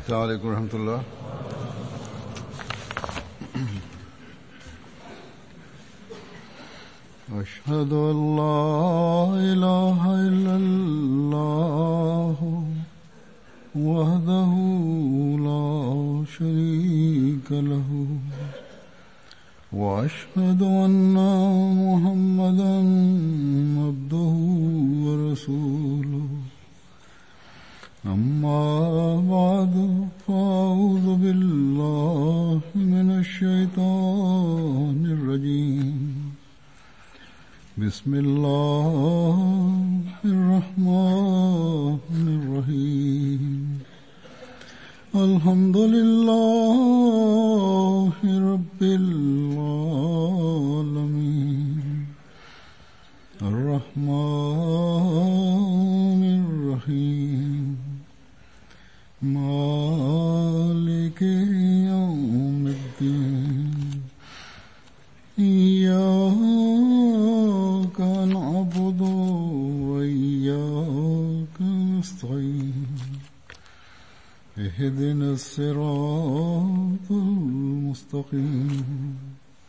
السلام عليكم ورحمة الله أشهد أن لا إله إلا الله وحده لا شريك له وأشهد أن محمدا عبده ورسوله أما بعد فأعوذ بالله من الشيطان الرجيم بسم الله الرحمن الرحيم الحمد لله رب العالمين الرحمن الرحيم مالك يوم الدين إياك نعبد وإياك نستعين اهدنا الصراط المستقيم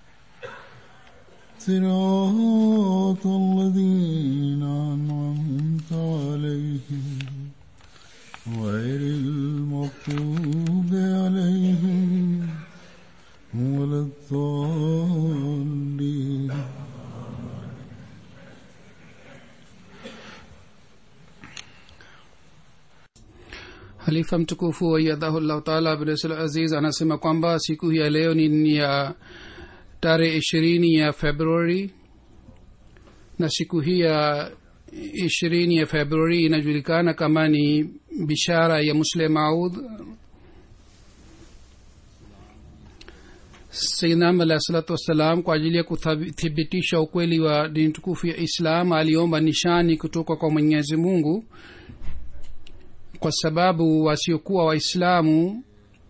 صراط الذين أنعمت عليهم غير المغضوب عليهم ولا الضالين halifa mtukufu wayadhahullahu taala abdul aziz anasema kwamba siku hii ya leo ni ya tarehe ishirini ya februari na siku hii ya ishirini ya februari inajulikana kama ni bishara ya musle maud sainam alah salatu wassalam kwa ajili ya kuthibitisha ukweli wa dini tukufu ya islam aliomba nishani kutoka kwa mwenyezi mungu kwa sababu wasiokuwa waislamu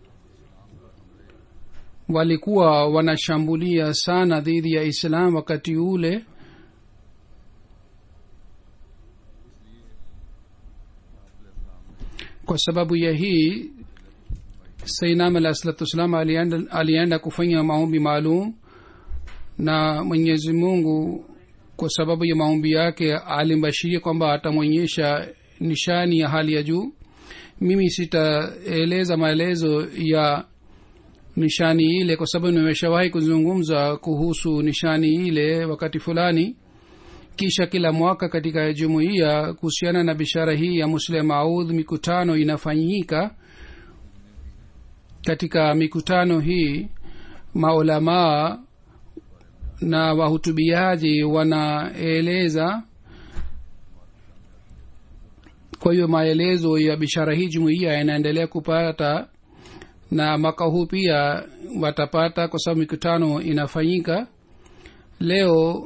walikuwa wanashambulia sana dhidi ya islam wakati ule kwa sababu ya hii sainam alah salatu wassalam alienda, alienda kufanya maombi maalum na mwenyezi mungu kwa sababu ya maombi yake alimbashiria kwamba atamwonyesha nishani ya hali ya juu mimi sitaeleza maelezo ya nishani ile kwa sababu nimeshawahi kuzungumza kuhusu nishani ile wakati fulani kisha kila mwaka katika jumuiya kuhusiana na bishara hii ya muslim audh mikutano inafanyika katika mikutano hii maulamaa na wahutubiaji wanaeleza kwa hiyo maelezo ya bishara hii jumuiya yanaendelea kupata na mwaka huu pia watapata kwa sababu mikutano inafanyika leo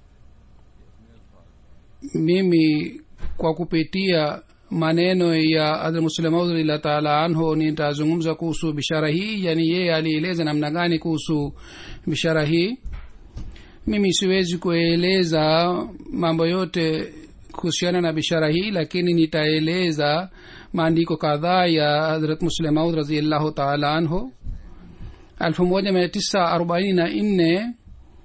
mimi kwa kupitia maneno ya hadrmuslemaudrillah taala anhu nitazungumza kuhusu bishara hii yani yeye alieleza namna gani kuhusu bishara hii mimi siwezi kueleza mambo yote kuhusiana na bishara hii lakini nitaeleza maandiko kadhaa ya hadrat muslemaud raziallahu taala anhu elfu moja mia tisa arobaini na nne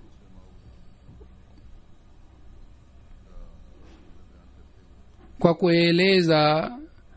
kwa kueleza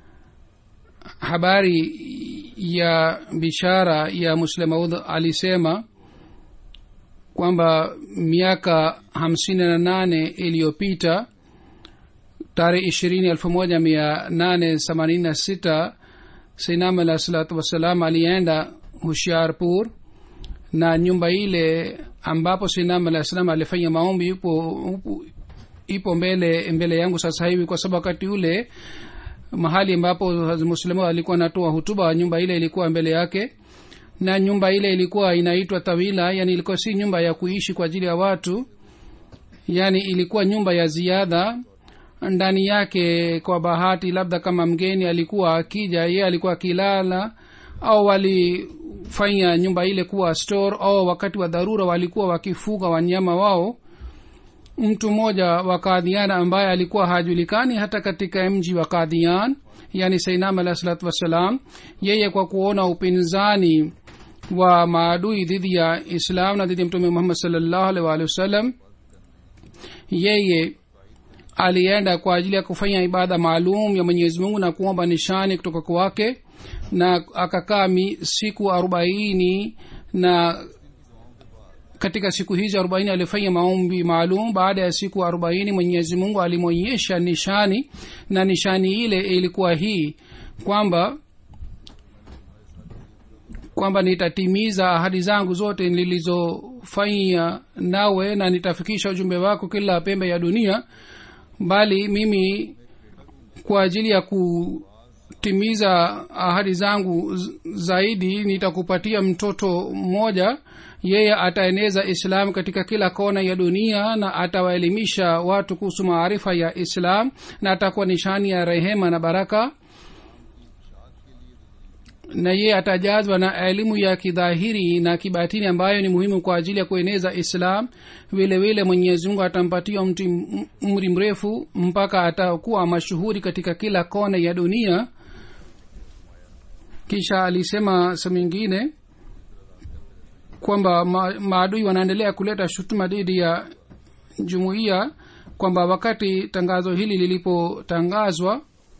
habari ya bishara ya muslemaud alisema kwamba miaka hamsini na nane iliyopita tarehe ishirini elfu moja mia nane themanini na sita sainam alah salatu wassalam alienda hushiarpur na nyumba ile ambapo sainam alah salam alifanya maombi ipo, upo, ipo mbele mbele yangu sasa hivi kwa sababu wakati ule mahali ambapo muslimu alikuwa anatoa hutuba nyumba ile ilikuwa mbele yake na nyumba ile ilikuwa inaitwa tawila yani ilikuwa si nyumba ya kuishi kwa ajili ya watu yani ilikuwa nyumba ya ziada ndani yake kwa bahati labda kama mgeni alikuwa akija ye alikuwa akilala au walifanya nyumba ile kuwa store au wakati wa dharura walikuwa wakifuga wanyama wao mtu mmoja wa kadhian ambaye alikuwa hajulikani hata katika mji wa kadhian yani sainam alah salatu wassalam yeye kwa kuona upinzani wa maadui dhidi ya islam na dhidi ya mtume muhammad salllahu alih waalihi wasallam yeye alienda kwa ajili ya kufanya ibada maalum ya mwenyezi mungu na kuomba nishani kutoka kwake na akakaa siku arobaini na katika siku hizi arobaini alifanya maombi maalum baada ya siku arobaini mwenyezi mungu alimwonyesha nishani na nishani ile ilikuwa hii kwamba kwamba nitatimiza ahadi zangu zote nilizofanya nawe na nitafikisha ujumbe wako kila pembe ya dunia bali mimi kwa ajili ya kutimiza ahadi zangu zaidi nitakupatia mtoto mmoja yeye ataeneza islam katika kila kona ya dunia na atawaelimisha watu kuhusu maarifa ya islam na atakuwa nishani ya rehema na baraka na yeye atajazwa na elimu ya kidhahiri na kibatini ambayo ni muhimu kwa ajili ya kueneza islam vile vile mwenyezi mungu atampatia mti umri mrefu mpaka atakuwa mashuhuri katika kila kona ya dunia kisha alisema sehemu ingine kwamba ma, maadui wanaendelea kuleta shutuma dhidi ya jumuiya kwamba wakati tangazo hili lilipotangazwa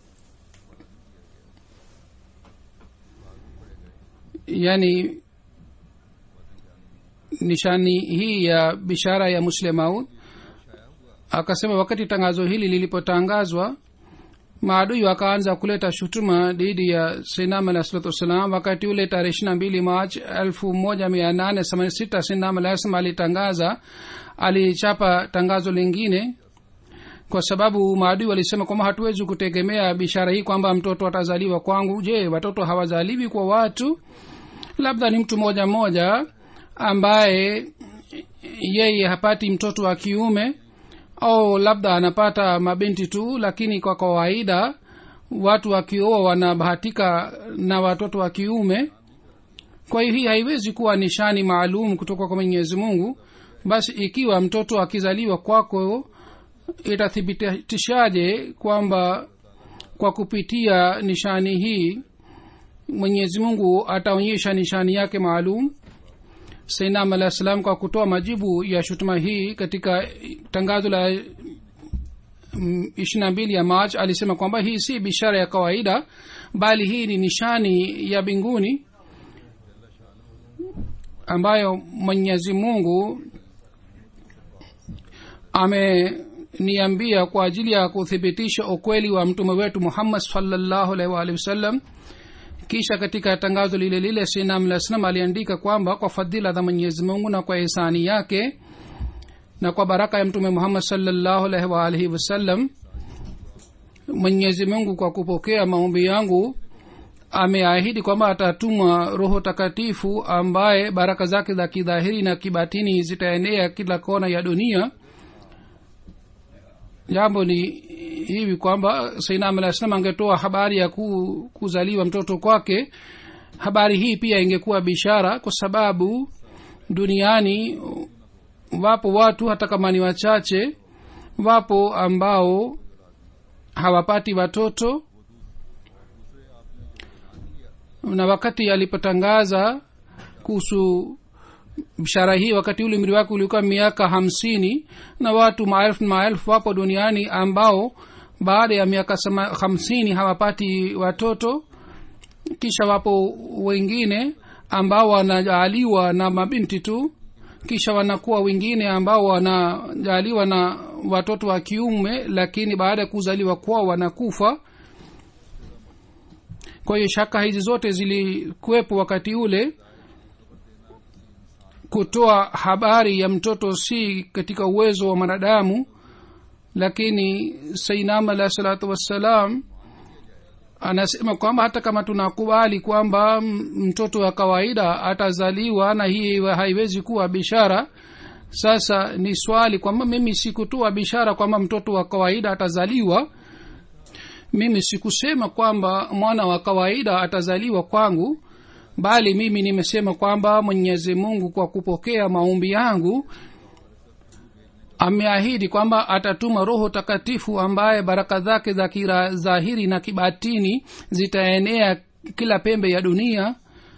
yani nishani hii ya bishara ya muslemaud akasema wakati tangazo hili lilipotangazwa maadui wakaanza kuleta shutuma dhidi ya sinam alah salatu wassalam wakati ule tarehe ishiri na mbili march elfu moja mia nane themanini sita sinam alah salam alitangaza alichapa tangazo lingine kwa sababu maadui walisema kwamba hatuwezi kutegemea bishara hii kwamba mtoto atazaliwa kwangu je watoto hawazaliwi kwa watu labda ni mtu mmoja mmoja ambaye yeye hapati mtoto wa kiume au labda anapata mabinti tu lakini kwa kawaida watu wakioa wanabahatika na watoto wa kiume kwa hiyo hii haiwezi kuwa nishani maalum kutoka kwa mwenyezi mungu basi ikiwa mtoto akizaliwa kwako itathibitishaje kwamba kwa kupitia nishani hii mwenyezi mungu ataonyesha nishani yake maalum sainam alah salam kwa kutoa majibu ya shutuma hii katika tangazo la ishiri na mbili ya march alisema kwamba hii si bishara ya kawaida bali hii ni nishani ya mbinguni ambayo mwenyezi mungu ameniambia kwa ajili ya kuthibitisha ukweli wa mtume wetu muhammad salllahu alaihi waalihi wasallam kisha katika tangazo lile lile sinamlaslam aliandika kwamba kwa fadhila za mwenyezi mungu na kwa hisani yake na kwa baraka ya mtume muhammad salllahu alaihi waalihi wasallam mwenyezi mungu kwa kupokea maombi yangu ameahidi kwamba atatuma roho takatifu ambaye baraka zake za kidhahiri na kibatini zitaenea kila kona ya dunia jambo ni hivi kwamba sainam alah salam angetoa habari ya ku, kuzaliwa mtoto kwake habari hii pia ingekuwa bishara kwa sababu duniani wapo watu hata kama ni wachache wapo ambao hawapati watoto na wakati alipotangaza kuhusu bishara hii wakati ule umri wake ulikuwa miaka hamsini na watu maelfu maelfu wapo duniani ambao baada ya miaka hamsini hawapati watoto kisha wapo wengine ambao wanajaaliwa na mabinti tu kisha wanakuwa wengine ambao wanajaaliwa na watoto wa kiume lakini baada ya kuzaliwa kwao wanakufa kwa hiyo shaka hizi zote zilikuwepo wakati ule kutoa habari ya mtoto si katika uwezo wa mwanadamu lakini sainam alah salatu wassalam anasema kwamba hata kama tunakubali kwamba mtoto wa kawaida atazaliwa na hii haiwezi kuwa bishara sasa ni swali kwamba mimi sikutoa bishara kwamba mtoto wa kawaida atazaliwa mimi sikusema kwamba mwana wa kawaida atazaliwa kwangu bali mimi nimesema kwamba mwenyezi mungu kwa kupokea maombi yangu ameahidi kwamba atatuma roho takatifu ambaye baraka zake za kira dhahiri na kibatini zitaenea kila pembe ya dunia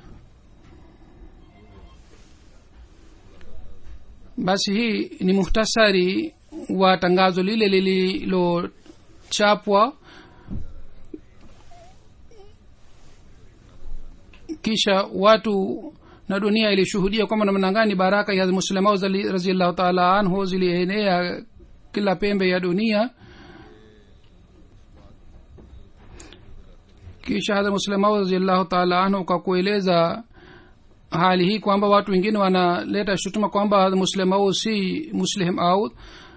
basi hii ni muhtasari wa tangazo lile lililochapwa kisha watu na dunia ilishuhudia kwamba namna gani baraka ya muslimau raziallahu taala anhu zilienea kila pembe ya dunia kisha hadha muslimau raziallahu taala anhu kwa kueleza hali hii kwamba watu wengine wanaleta shutuma kwamba muslimau si muslim au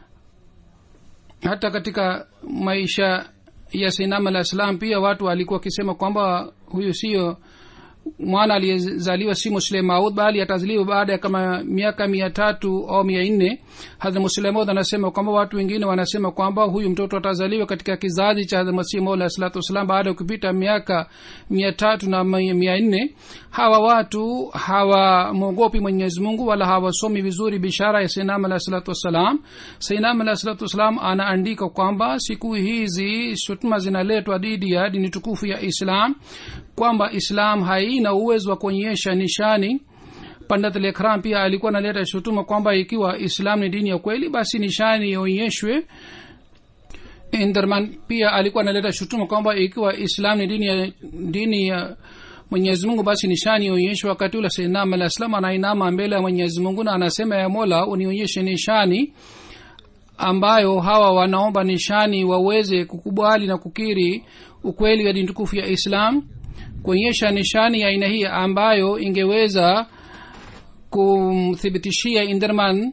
hata katika maisha ya sinam alah salam pia watu walikuwa wakisema kwamba huyu sio mwana aliyezaliwa si muslemaud bali atazaliwa baada ya kama miaka mia tatu au mia nne hadha muslemaud anasema kwamba watu wengine wanasema kwamba huyu mtoto atazaliwa katika kizazi cha masihi maula alah salatu wassalam baada ya kupita miaka mia tatu na mia nne hawa watu hawamwogopi mwenyezi mungu wala hawasomi vizuri bishara ya sainam alah salatu wassalam sainam alah salatu wassalam anaandika kwamba siku hizi shutuma zinaletwa dhidi ya dini tukufu ya islam kwamba islam haina uwezo wa kuonyesha nishani pandat lekhram pia alikuwa analeta shutuma kwamba ikiwa islam ni dini ya kweli basi nishani ionyeshwe inderman pia alikuwa analeta shutuma kwamba ikiwa islam ni dini ya, dini ya mwenyezi mungu basi nishani ionyeshwe wakati ule sainam alah salam anainama mbele ya mwenyezi mungu na anasema ya mola unionyeshe nishani ambayo hawa wanaomba nishani waweze kukubali na kukiri ukweli wa dini tukufu ya islam kuonyesha nishani ya aina hii ambayo ingeweza kumthibitishia inderman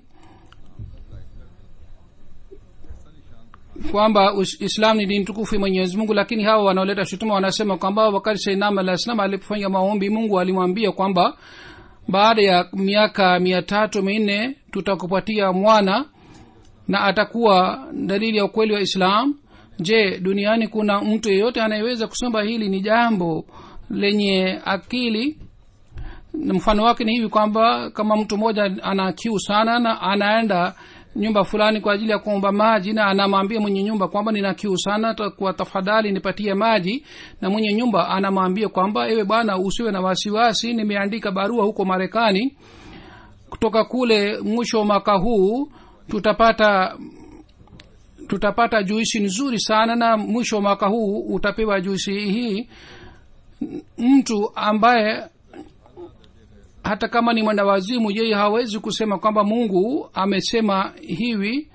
kwamba islam ni dini tukufu mwenyezi mungu lakini hawa wanaoleta shutuma wanasema kwamba wakati sainam alah salam alipofanya maombi mungu alimwambia kwamba baada ya miaka mia tatu minne tutakupatia mwana na atakuwa dalili ya ukweli wa islam je duniani kuna mtu yeyote anayeweza kusema hili ni jambo lenye akili mfano wake ni hivi kwamba kama mtu mmoja ana kiu sana na anaenda nyumba fulani kwa ajili ya kuomba maji na anamwambia mwenye nyumba kwamba nina kiu sana kwa tafadhali nipatie maji na mwenye nyumba anamwambia kwamba ewe bwana usiwe na wasiwasi nimeandika barua huko marekani kutoka kule mwisho wa mwaka huu tutapata tutapata juisi nzuri sana na mwisho wa mwaka huu utapewa juisi hii mtu ambaye hata kama ni mwendawazimu yeye hawezi kusema kwamba mungu amesema hivi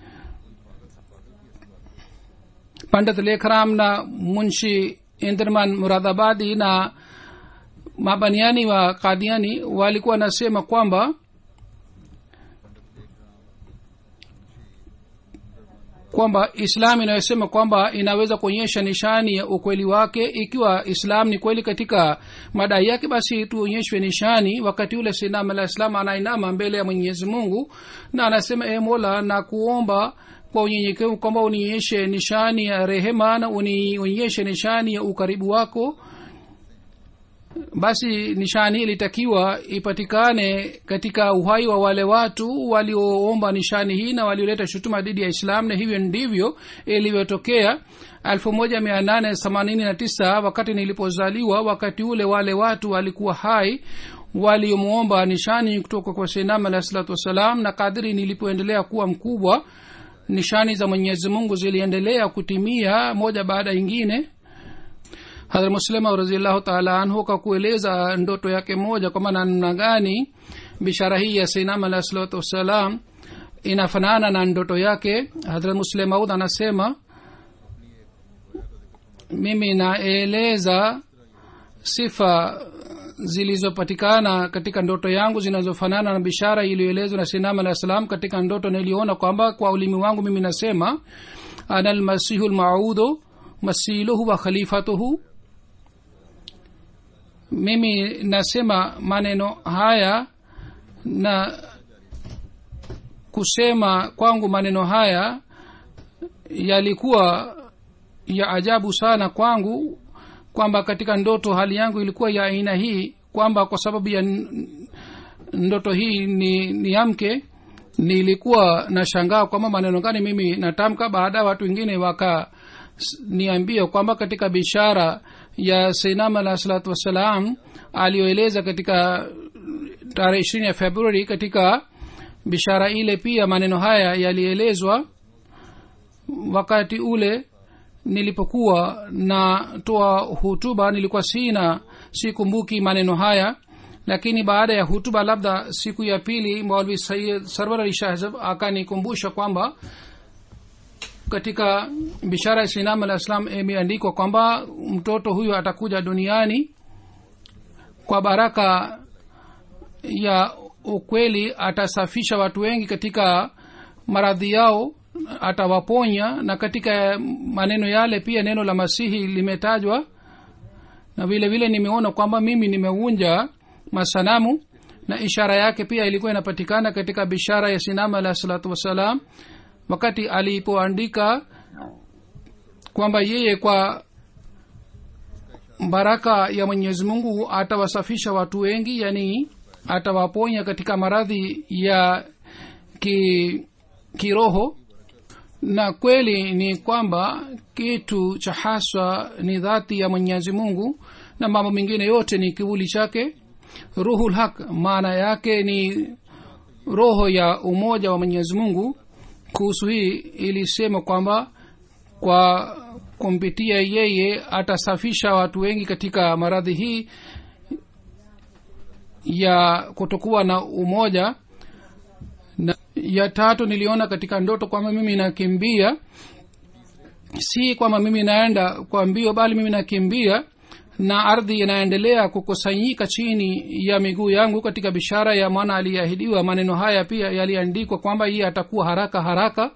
pandit lekram na munshi inderman muradabadi na mabaniani wa kadiani walikuwa wanasema kwamba kwamba islam inayosema kwamba inaweza kuonyesha nishani ya ukweli wake ikiwa islam ni kweli katika madai yake basi tuonyeshwe nishani wakati ule sinam alah islam anainama mbele ya mwenyezi mungu na anasema e mola na kuomba kwa unyenyekevu kwamba unionyeshe nishani ya rehema na unionyeshe nishani ya ukaribu wako basi nishani ilitakiwa ipatikane katika uhai wa wale watu walioomba nishani hii na walioleta shutuma dhidi ya islam na hivyo ndivyo ilivyotokea elfu moja mia nane themanini na tisa wakati nilipozaliwa wakati ule wale watu walikuwa hai waliomwomba nishani kutoka kwa senam alahi salatu wassalam na kadiri nilipoendelea kuwa mkubwa nishani za mwenyezi mungu ziliendelea kutimia moja baada ingine hadhrat muslima raziallahu taala anhu kwa kueleza ndoto yake moja kwamba namna gani bishara hii ya sainam alahi salatu wassalam inafanana na ndoto yake hadhrat muslemaud anasema mimi naeleza sifa zilizopatikana katika ndoto yangu zinazofanana na bishara iliyoelezwa na sinam alah salam katika ndoto niliona kwamba kwa ulimi wangu mimi nasema ana lmasihu lmaudu masiluhu wa khalifatuhu mimi nasema maneno haya na kusema kwangu maneno haya yalikuwa ya ajabu sana kwangu kwamba katika ndoto hali yangu ilikuwa ya aina hii kwamba kwa sababu ya ndoto hii ni niamke nilikuwa nashangaa kwamba maneno gani mimi natamka baada ya watu wengine wakaniambia kwamba katika bishara ya seinam alah salatu wassalam aliyoeleza katika tarehe ishirini ya februari katika bishara ile pia maneno haya yalielezwa wakati ule nilipokuwa natoa hutuba nilikuwa sina sikumbuki maneno haya lakini baada ya hutuba labda siku ya pili maulvi sayid sarwar ali shahzab akanikumbusha kwamba katika bishara ya sinam alah islam imeandikwa kwamba mtoto huyo atakuja duniani kwa baraka ya ukweli atasafisha watu wengi katika maradhi yao atawaponya na katika maneno yale pia neno la masihi limetajwa na vile vile nimeona kwamba mimi nimeunja masanamu na ishara yake pia ilikuwa inapatikana katika bishara ya sinama alah salatu wassalam wakati alipoandika kwamba yeye kwa baraka ya mwenyezi mungu atawasafisha watu wengi yani atawaponya katika maradhi ya ki, kiroho na kweli ni kwamba kitu cha haswa ni dhati ya mwenyezi mungu na mambo mengine yote ni kivuli chake ruhul haq maana yake ni roho ya umoja wa mwenyezi mungu kuhusu hii ilisema kwamba kwa kumpitia yeye atasafisha watu wengi katika maradhi hii ya kutokuwa na umoja na ya tatu niliona katika ndoto kwamba mimi nakimbia si kwamba mimi naenda kwa mbio bali mimi nakimbia na ardhi inaendelea kukusanyika chini ya miguu yangu katika bishara ya mwana aliyeahidiwa maneno haya pia yaliandikwa kwamba iye atakuwa haraka haraka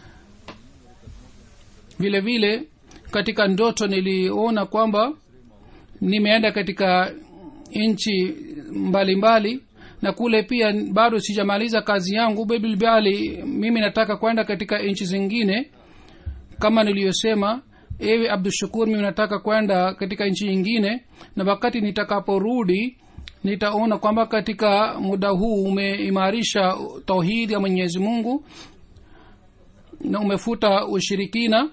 vile vile katika ndoto niliona kwamba nimeenda katika nchi mbalimbali na kule pia bado sijamaliza kazi yangu bilbali mimi nataka kwenda katika nchi zingine kama niliyosema ewe abdushakur mimi nataka kwenda katika nchi nyingine na wakati nitakaporudi nitaona kwamba katika muda huu umeimarisha tauhidi ya mwenyezi mungu na umefuta ushirikina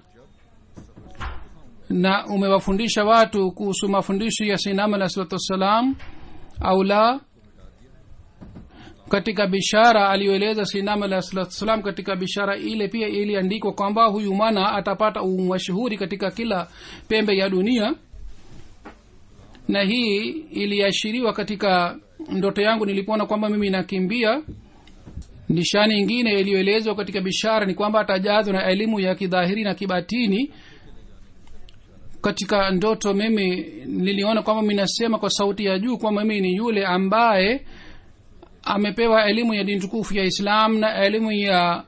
na umewafundisha watu kuhusu mafundisho ya sinam alah salatu wassalam au la katika bishara aliyoeleza sinam alah salatu wassalam katika bishara ile pia iliandikwa kwamba huyu mwana atapata umashuhuri katika kila pembe ya dunia na hii iliashiriwa katika ndoto yangu nilipoona kwamba mimi nakimbia nishani ingine iliyoelezwa katika bishara ni kwamba atajazwa na elimu ya kidhahiri na kibatini katika ndoto mimi niliona kwamba minasema kwa sauti ya juu kwamba mimi ni yule ambaye amepewa elimu ya dini tukufu ya islam na elimu ya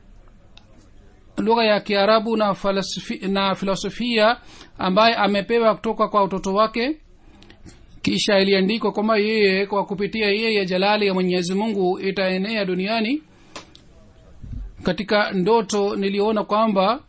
lugha ya kiarabu na, falasifi, na filosofia ambaye amepewa kutoka kwa utoto wake kisha iliandikwa kwamba yeye kwa kupitia yeye jalali ya mwenyezi mungu itaenea duniani katika ndoto niliona kwamba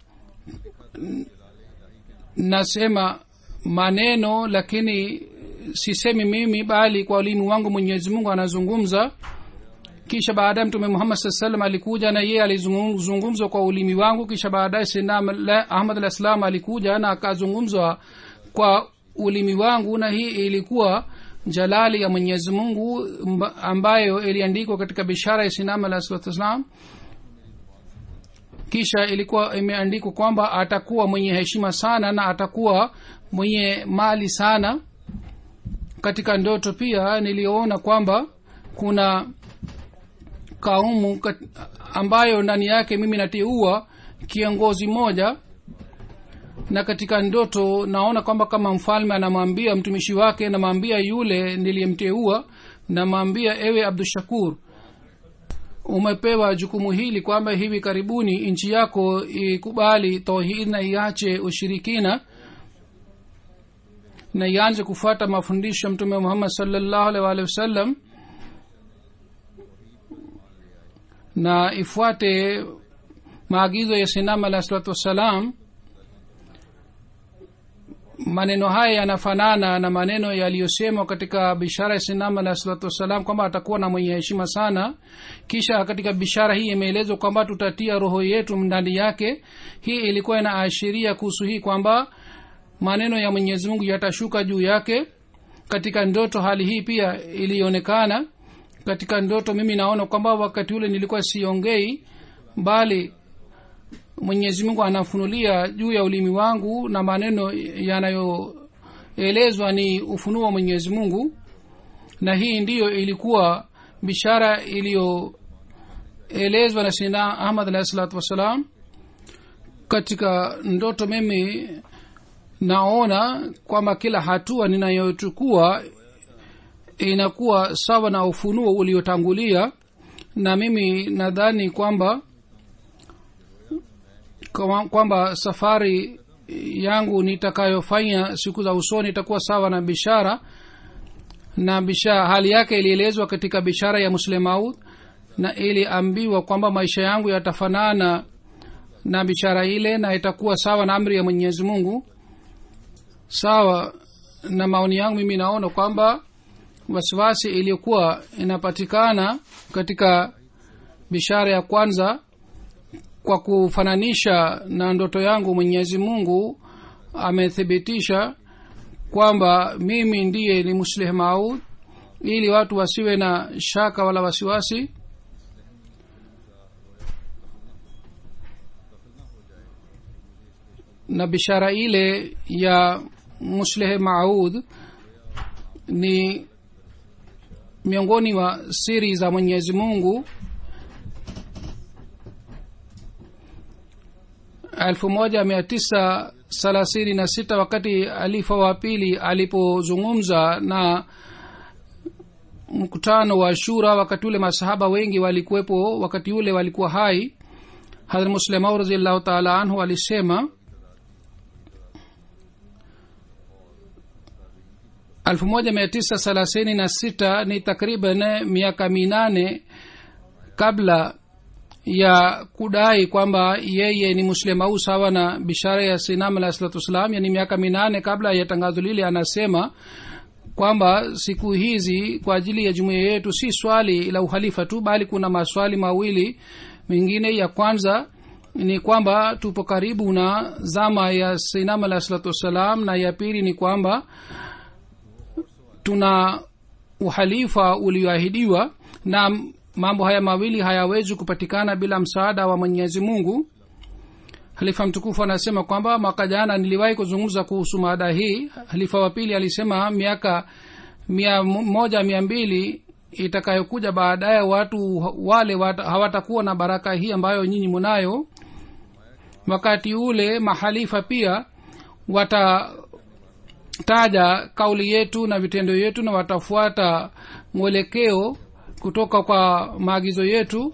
nasema maneno lakini sisemi mimi bali kwa ulimi wangu mwenyezi mungu anazungumza kisha baadaye mtume muhammad saa salam alikuja na yeye alizungumzwa kwa ulimi wangu kisha baadaye sina ahmad alah salam alikuja na akazungumzwa kwa ulimi wangu na hii ilikuwa jalali ya mwenyezi mungu ambayo iliandikwa katika bishara ya sinam alah salatu wassalam kisha ilikuwa imeandikwa kwamba atakuwa mwenye heshima sana na atakuwa mwenye mali sana katika ndoto pia niliona kwamba kuna kaumu ambayo ndani yake mimi nateua kiongozi moja na katika ndoto naona kwamba kama mfalme anamwambia mtumishi wake anamwambia yule niliyemteua namwambia ewe abdushakur umepewa jukumu hili kwamba hivi karibuni nchi yako ikubali tauhid na iache ushirikina na ianze kufuata mafundisho ya mtume muhammad salllahu alih waalihi wasallam na ifuate maagizo ya sinam alah salatu wassalam maneno haya yanafanana na maneno yaliyosemwa katika bishara ya sinam alah salatu wassalam kwamba atakuwa na mwenye heshima sana kisha katika bishara hii imeelezwa kwamba tutatia roho yetu ndani yake hii ilikuwa inaashiria kuhusu hii kwamba maneno ya mwenyezi mungu yatashuka juu yake katika ndoto hali hii pia ilionekana katika ndoto mimi naona kwamba wakati ule nilikuwa siongei bali mwenyezi mungu anafunulia juu ya ulimi wangu na maneno yanayoelezwa ni ufunuo wa mwenyezi mungu na hii ndiyo ilikuwa bishara iliyoelezwa na sina ahmad alahi salatu wassalam katika ndoto mimi naona kwamba kila hatua ninayochukua inakuwa sawa na ufunuo uliotangulia na mimi nadhani kwamba kwamba safari yangu nitakayofanya siku za usoni itakuwa sawa na bishara na bishara hali yake ilielezwa katika bishara ya muslemaud na iliambiwa kwamba maisha yangu yatafanana na bishara ile na itakuwa sawa na amri ya mwenyezi mungu sawa na maoni yangu mimi naona kwamba wasiwasi iliyokuwa inapatikana katika bishara ya kwanza kwa kufananisha na ndoto yangu mwenyezi mungu amethibitisha kwamba mimi ndiye ni muslih maud ili watu wasiwe na shaka wala wasiwasi na bishara ile ya musleh maud ni miongoni mwa siri za mwenyezi mungu elfu moja mia tisa thelathini na sita wakati alifa wa pili alipozungumza na mkutano wa shura wakati ule masahaba wengi walikuwepo wakati ule walikuwa hai hadrat muslemau raziallahu taala anhu alisema elfu moja mia tisa thelathini na sita ni takriban miaka minane kabla ya kudai kwamba yeye ni muslimau sawa na bishara ya sinam alah salatu wassalam yani miaka minane kabla ya tangazo lile anasema kwamba siku hizi kwa ajili ya jumuiya yetu si swali la uhalifa tu bali kuna maswali mawili mengine ya kwanza ni kwamba tupo karibu na zama ya sinam alah salatu wassalam na ya pili ni kwamba tuna uhalifa ulioahidiwa na mambo haya mawili hayawezi kupatikana bila msaada wa mwenyezi mungu halifa mtukufu anasema kwamba mwaka jana niliwahi kuzungumza kuhusu mada hii halifa wa pili alisema miaka mia moja mia mbili itakayokuja baadaye watu wale wat, hawatakuwa na baraka hii ambayo nyinyi munayo wakati ule mahalifa pia watataja kauli yetu na vitendo yetu na watafuata mwelekeo kutoka kwa maagizo yetu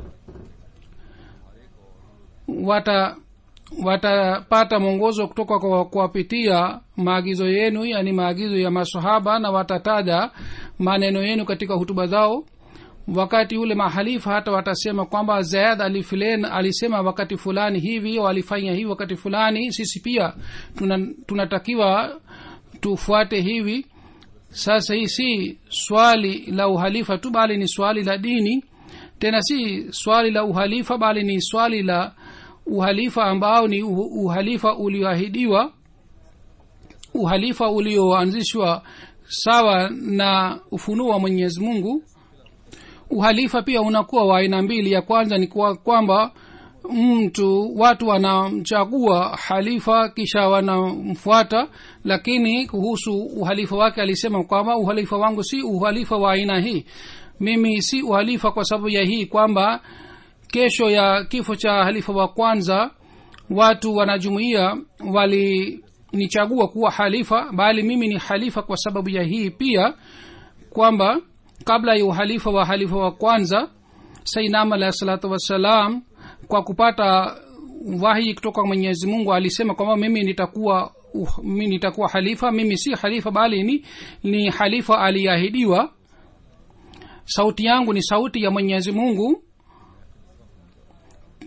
wata watapata mwongozo kutoka kwa kuwapitia maagizo yenu yani maagizo ya masahaba na watataja maneno yenu katika hutuba zao wakati ule mahalifa hata watasema kwamba zayad alifilen alisema wakati fulani hivi walifanya hivi wakati fulani sisi pia tuna, tunatakiwa tufuate hivi sasa hii si swali la uhalifa tu bali ni swali la dini tena si swali la uhalifa bali ni swali la uhalifa ambao ni uhalifa ulioahidiwa uhalifa ulioanzishwa sawa na ufunuo wa mwenyezi mungu uhalifa pia unakuwa wa aina mbili ya kwanza ni kwa kwamba mtu watu wanamchagua halifa kisha wanamfuata lakini kuhusu uhalifa wake alisema kwamba uhalifa wangu si uhalifa wa aina hii mimi si uhalifa kwa sababu ya hii kwamba kesho ya kifo cha halifa wa kwanza watu wanajumuia walinichagua kuwa halifa bali mimi ni halifa kwa sababu ya hii pia kwamba kabla ya uhalifa wa halifa wa kwanza sainam alahi salatu wassalam kwa kupata wahi kutoka mwenyezi mungu alisema kwamba mimi nitakuwa uh, mimi nitakuwa halifa mimi si halifa bali ni, ni halifa aliahidiwa sauti yangu ni sauti ya mwenyezi mungu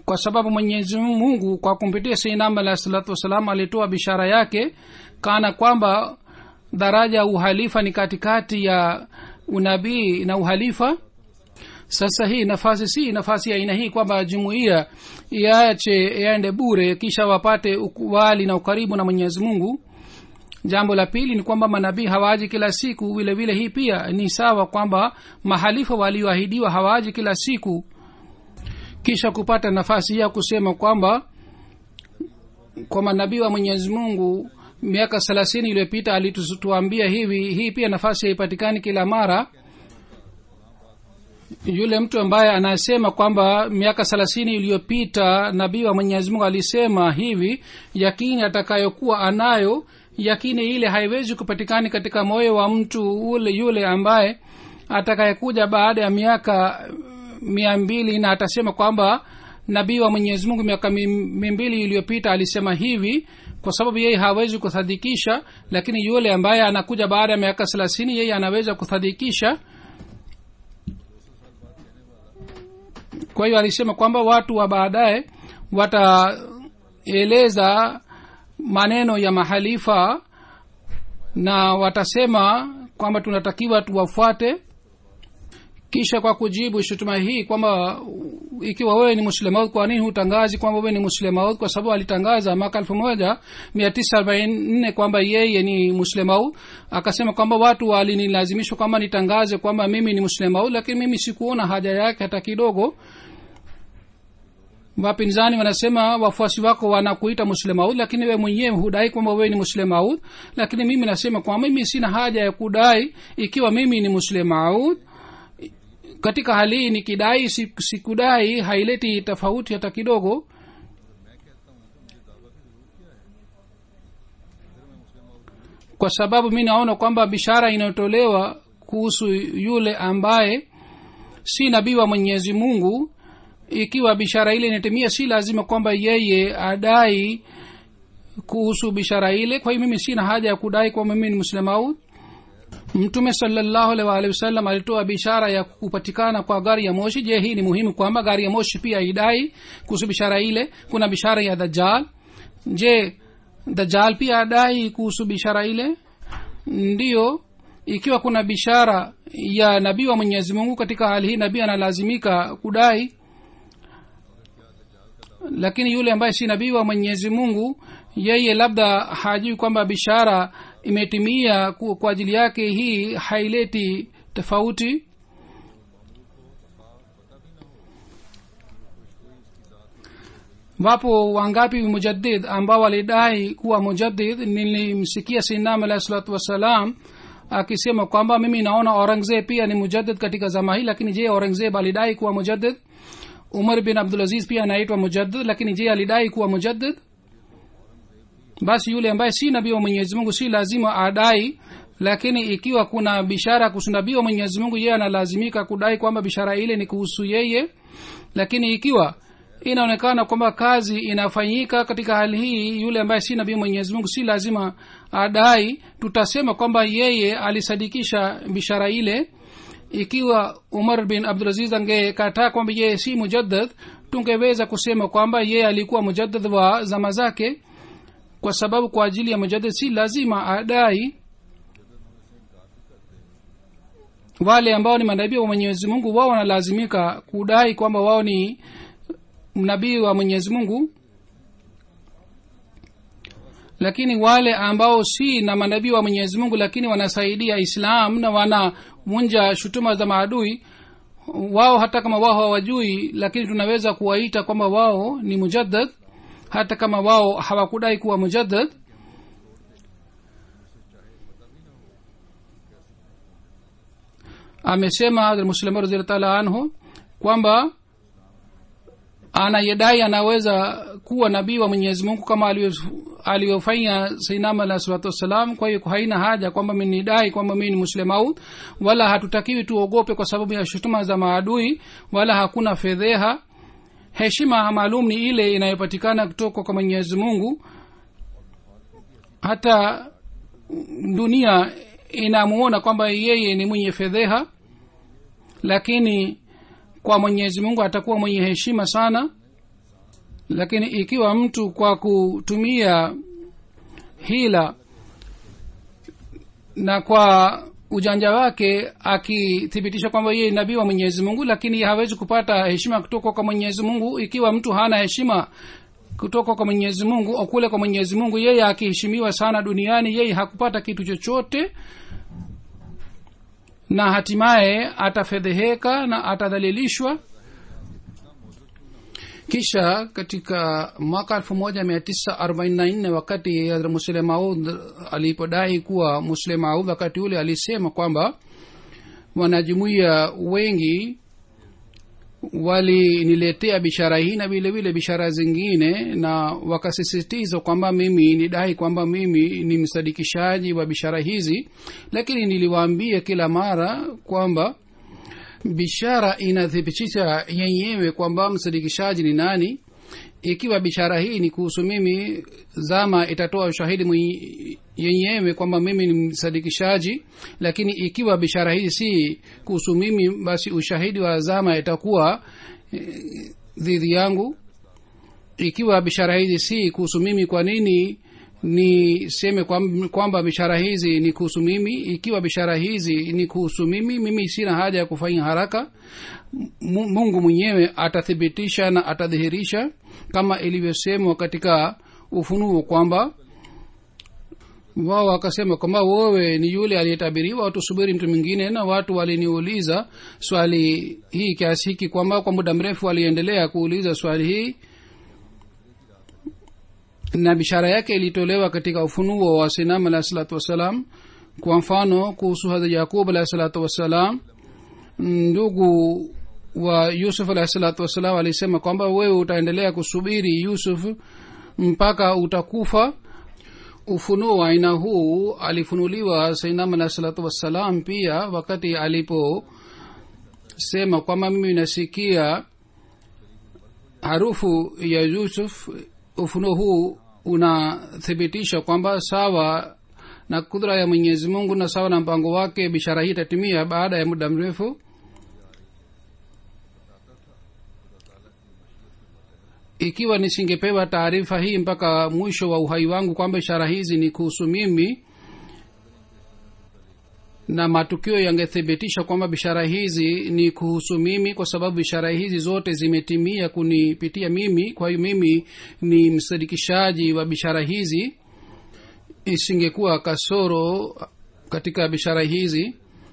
kwa sababu mwenyezi mungu kwa kumpitia seinam alahi salatu wassalam alitoa bishara yake kana kwamba daraja ya uhalifa ni katikati ya unabii na uhalifa sasa hii nafasi si nafasi ya aina hii kwamba jumuiya iache yaende bure kisha wapate ukubali na ukaribu na mwenyezi mungu jambo la pili ni kwamba manabii hawaji kila siku vile vile hii pia ni sawa kwamba mahalifa walioahidiwa hawaji kila siku kisha kupata nafasi ya kusema kwamba kwa manabii wa mwenyezi mungu miaka thelathini iliyopita alituambia hivi hii pia nafasi haipatikani kila mara yule mtu ambaye anasema kwamba miaka thelathini iliyopita nabii wa mwenyezi mungu alisema hivi yakini atakayokuwa anayo yakini ile haiwezi kupatikani katika moyo wa mtu ule yule ambaye atakayekuja baada ya miaka mia mbili na atasema kwamba nabii wa mwenyezi mungu miaka mimbili iliyopita alisema hivi kwa sababu yeye hawezi kuthadikisha lakini yule ambaye anakuja baada ya miaka thelathini yeye anaweza kuthadikisha kwa hiyo alisema kwamba watu wa baadaye wataeleza maneno ya mahalifa na watasema kwamba tunatakiwa tuwafuate kisha kwa kujibu shutuma hii kwamba ikiwa wewe ni muslemaud kwa nini hutangazi kwamba wewe ni muslemaud kwa sababu alitangaza mwaka elfu moja mia tisa arobaini nne kwamba yeye ni muslemaud akasema kwamba watu walinilazimishwa kwamba nitangaze kwamba mimi ni muslemaud lakini mimi sikuona haja yake hata kidogo wapinzani wanasema wafuasi wako wanakuita muslemaud lakini we mwenyewe hudai kwamba wewe ni muslemaud lakini mimi nasema kwamba mimi sina haja ya kudai ikiwa mimi ni muslemaud katika hali hii nikidai sikudai haileti tofauti hata kidogo kwa sababu mi naona kwamba bishara inayotolewa kuhusu yule ambaye si nabii wa mwenyezi mungu ikiwa bishara ile inatimia si lazima kwamba yeye adai kuhusu bishara ile kwa hiyo mimi sina haja ya kudai kwamba mimi ni muslemaud mtume salallahu alaihi waalihi wasallam alitoa bishara ya kupatikana kwa gari ya moshi je hii ni muhimu kwamba gari ya moshi pia idai kuhusu bishara ile kuna bishara ya dajal je dajal pia adai kuhusu bishara ile ndiyo ikiwa kuna bishara ya nabii wa mwenyezi mungu katika hali hii nabii analazimika kudai lakini yule ambaye si nabii wa mwenyezi mungu yeye labda hajui kwamba bishara imetimia kwa ajili yake hii haileti tofauti wapo wangapi mujadid ambao walidai kuwa mujadid nilimsikia sinam alahi salatu wassalam akisema kwamba mimi naona aurangzeb pia ni mujadid katika zama hii lakini je aurangzeb alidai kuwa mujadid umar bin abdulaziz pia anaitwa mujaddid lakini je alidai kuwa mujaddid basi yule ambaye si nabii wa mwenyezi mungu si lazima adai lakini ikiwa kuna bishara kuhusu nabii wa mwenyezi mungu yeye analazimika kudai kwamba bishara ile ni kuhusu yeye lakini ikiwa inaonekana kwamba kazi inafanyika katika hali hii yule ambaye si nabii mwenyezi mungu si lazima adai tutasema kwamba yeye alisadikisha bishara ile ikiwa umar bin abdulaziz angekataa kwamba yeye si mujaddad tungeweza kusema kwamba yeye alikuwa mujaddad wa zama zake kwa sababu kwa ajili ya mujaddad si lazima adai wale ambao ni manabii wa mwenyezi mungu wao wanalazimika kudai kwamba wao ni nabii wa mwenyezi mungu lakini wale ambao si na manabii wa mwenyezi mungu lakini wanasaidia islam na wanavunja shutuma za maadui wao hata kama wao hawajui lakini tunaweza kuwaita kwamba wao ni mujaddad hata kama wao hawakudai kuwa mujaddad amesema muslima radhiallahu taala anhu kwamba anayedai anaweza kuwa nabii wa mwenyezi mungu kama alivyofanya sainam alah salatu wassalam kwa hiyo haina haja kwamba minidai kwamba mii ni muslemaud wala hatutakiwi tuogope kwa sababu ya shutuma za maadui wala hakuna fedheha heshima maalum ni ile inayopatikana kutoka kwa mwenyezi mungu hata dunia inamuona kwamba yeye ni mwenye fedheha lakini kwa mwenyezi mungu atakuwa mwenye heshima sana lakini ikiwa mtu kwa kutumia hila na kwa ujanja wake akithibitisha kwamba yeye nabii wa mwenyezi mungu lakini hawezi kupata heshima kutoka kwa mwenyezi mungu ikiwa mtu hana heshima kutoka kwa mwenyezi mungu au kule kwa mwenyezi mungu yeye akiheshimiwa sana duniani yeye hakupata kitu chochote na hatimaye atafedheheka na atadhalilishwa kisha katika mwaka elfu moja mia tisa arobaini na nne wakati muslim maud alipodai kuwa muslim maud wakati ule alisema kwamba wanajumuia wengi waliniletea bishara hii na vile vile bishara zingine na wakasisitiza kwamba mimi nidai kwamba mimi ni msadikishaji wa bishara hizi lakini niliwaambia kila mara kwamba bishara inathibitisha yenyewe kwamba msadikishaji ni nani ikiwa bishara hii ni kuhusu mimi zama itatoa ushahidi yenyewe kwamba mimi ni msadikishaji lakini ikiwa bishara hii si kuhusu mimi basi ushahidi wa zama itakuwa dhidi yangu ikiwa bishara hizi si kuhusu mimi kwa nini niseme kwamba bishara hizi ni kuhusu mimi ikiwa bishara hizi ni kuhusu mimi mimi sina haja ya kufanya haraka mungu mwenyewe atathibitisha na atadhihirisha kama ilivyosemwa katika ufunuo kwamba wao wakasema kwamba wewe ni yule aliyetabiriwa tusubiri mtu mwingine na watu waliniuliza swali hii kiasi hiki kwamba kwa muda mrefu waliendelea kuuliza swali hii na bishara yake ilitolewa katika ufunuo wa sinam alahi salatu wassalam kwa mfano kuhusu hadha yakub alahi salatu wassalam ndugu wa yusuf alahi salatu wassalam alisema kwamba wewe utaendelea kusubiri yusuf mpaka utakufa ufunuo wa aina huu alifunuliwa sainam alahi salatu wassalam pia wakati aliposema kwamba mimi nasikia harufu ya yusuf ufunuo huu unathibitisha kwamba sawa na kudra ya mwenyezi mungu na sawa na mpango wake bishara hii itatimia baada ya muda mrefu ikiwa nisingepewa taarifa hii mpaka mwisho wa uhai wangu kwamba ishara hizi ni kuhusu mimi na matukio yangethibitisha kwamba bishara hizi ni kuhusu mimi kwa sababu bishara hizi zote zimetimia kunipitia mimi kwa hiyo mimi ni msadikishaji wa bishara hizi isingekuwa kasoro katika bishara hizi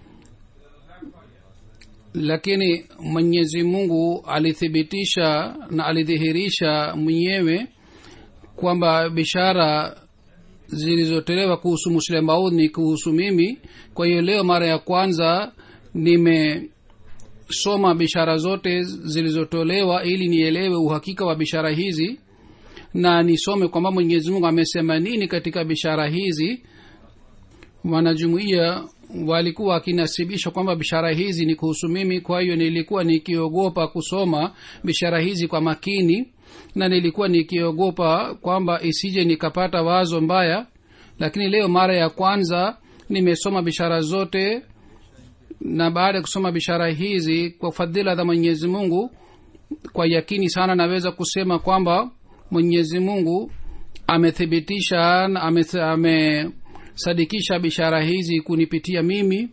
lakini mwenyezi mungu alithibitisha na alidhihirisha mwenyewe kwamba bishara zilizotolewa kuhusu muslim maud ni kuhusu mimi kwa hiyo leo mara ya kwanza nimesoma bishara zote zilizotolewa ili nielewe uhakika wa bishara hizi na nisome kwamba mwenyezi mungu amesema nini katika bishara hizi wanajumuia walikuwa wakinasibisha kwamba bishara hizi ni kuhusu mimi kwa hiyo nilikuwa nikiogopa kusoma bishara hizi kwa makini na nilikuwa nikiogopa kwamba isije nikapata wazo mbaya lakini leo mara ya kwanza nimesoma bishara zote na baada ya kusoma bishara hizi kwa fadhila za mwenyezi mungu kwa yakini sana naweza kusema kwamba mwenyezi mungu amethibitisha na amesadikisha ame bishara hizi kunipitia mimi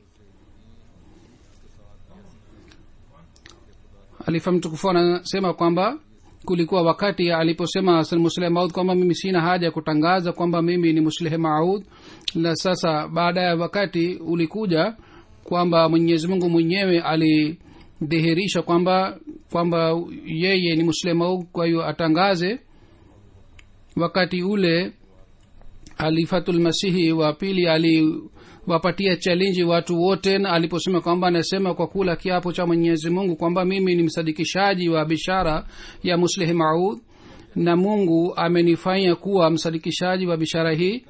alifa mtukufu anasema kwamba kulikuwa wakati aliposema musleh maud kwamba mimi sina haja ya kutangaza kwamba mimi ni musleh maud na sasa baada ya wakati ulikuja kwamba mwenyezi mungu mwenyewe alidhihirisha kwamba kwamba yeye ni musleh maud kwa hiyo atangaze wakati ule alifatulmasihi wa pili aliwapatia chalenji watu wote na aliposema kwamba anasema kwa kula kiapo cha mwenyezi mungu kwamba mimi ni msadikishaji wa bishara ya muslih maud na mungu amenifanya kuwa msadikishaji wa bishara hii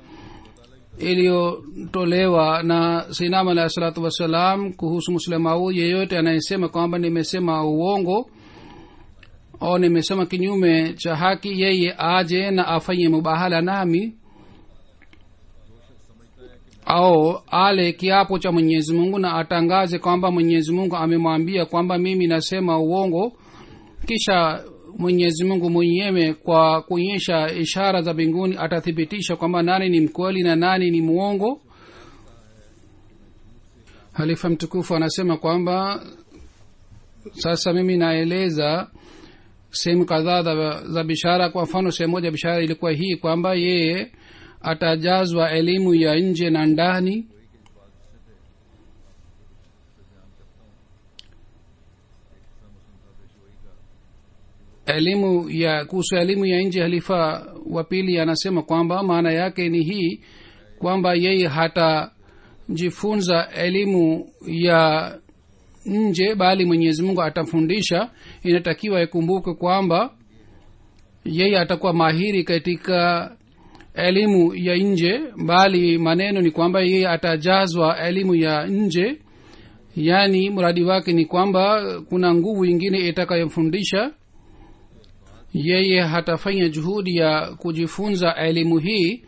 iliyotolewa na sinam alahi salatu wassalam kuhusu muslih maud yeyote anayesema kwamba nimesema uongo au nimesema kinyume cha haki yeye aje na afanye mubahala nami au ale kiapo cha mwenyezi mungu na atangaze kwamba mwenyezi mungu amemwambia kwamba mimi nasema uongo kisha mwenyezi mungu mwenyewe kwa kuonyesha ishara za mbinguni atathibitisha kwamba nani ni mkweli na nani ni mwongo halifa mtukufu anasema kwamba sasa mimi naeleza sehemu kadhaa za, za bishara kwa mfano sehemu moja bishara ilikuwa hii kwamba yeye atajazwa elimu ya nje na ndani elimu ya kuhusu elimu ya nje halifa wa pili anasema kwamba maana yake ni hii kwamba yeye hatajifunza elimu ya nje bali mwenyezi mungu atamfundisha inatakiwa ikumbuke kwamba yeye atakuwa mahiri katika elimu ya nje bali maneno ni kwamba yeye atajazwa elimu ya nje yaani mradi wake ni kwamba kuna nguvu ingine itakayomfundisha yeye hatafanya juhudi ya kujifunza elimu hii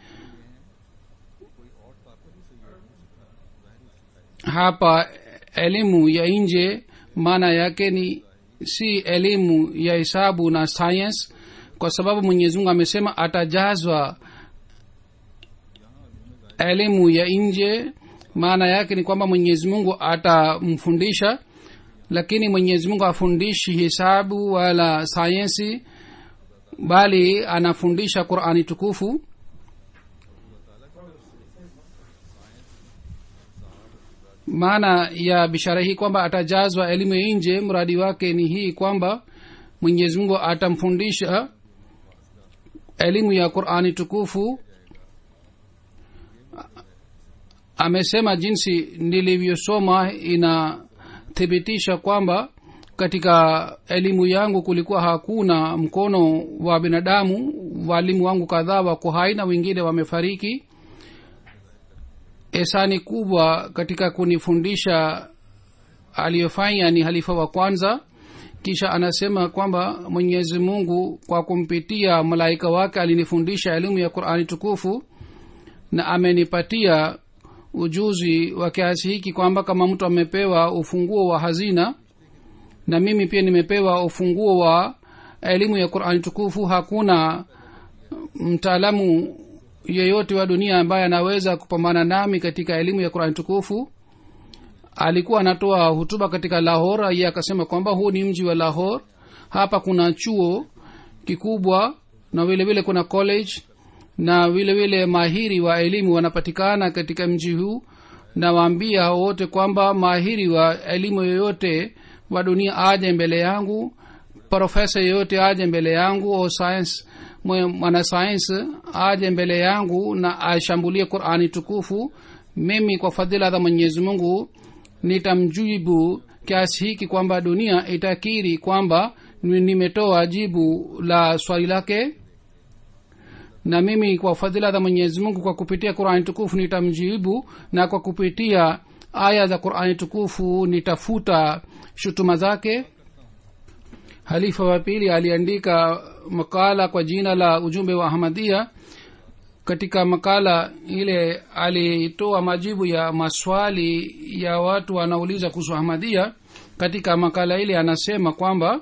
hapa elimu ya nje maana yake ni si elimu ya hesabu na science kwa sababu mwenyezi mungu amesema atajazwa elimu ya nje maana yake ni kwamba mwenyezi mungu atamfundisha lakini mwenyezi mungu afundishi hesabu wala sayensi bali anafundisha qurani tukufu maana ya bishara hii kwamba atajazwa elimu ya nje mradi wake ni hii kwamba mwenyezi mungu atamfundisha elimu ya qurani tukufu amesema jinsi nilivyosoma inathibitisha kwamba katika elimu yangu kulikuwa hakuna mkono wa binadamu walimu wangu kadhaa wako hai na wengine wamefariki esani kubwa katika kunifundisha aliyofanya ni halifa wa kwanza kisha anasema kwamba mwenyezi mungu kwa kumpitia malaika wake alinifundisha elimu ya qurani tukufu na amenipatia ujuzi wa kiasi hiki kwamba kama mtu amepewa ufunguo wa hazina na mimi pia nimepewa ufunguo wa elimu ya qurani tukufu hakuna mtaalamu yeyote wa dunia ambaye anaweza kupambana nami katika elimu ya qurani tukufu alikuwa anatoa hutuba katika lahor iye akasema kwamba huu ni mji wa lahor hapa kuna chuo kikubwa na vile vile kuna college na vile vile mahiri wa elimu wanapatikana katika mji huu na waambia hao wote kwamba mahiri wa elimu yoyote wa dunia aje mbele yangu profesa yeyote aje mbele yangu au science mwanasayansi aje mbele yangu na ashambulie qurani tukufu mimi kwa fadhila za mwenyezi mungu nitamjibu kiasi hiki kwamba dunia itakiri kwamba nimetoa jibu la swali lake na mimi kwa fadhila za mwenyezi mungu kwa kupitia qurani tukufu nitamjibu na kwa kupitia aya za qurani tukufu nitafuta shutuma zake halifa wa pili aliandika makala kwa jina la ujumbe wa ahmadia katika makala ile alitoa majibu ya maswali ya watu wanauliza kuhusu ahmadia katika makala ile anasema kwamba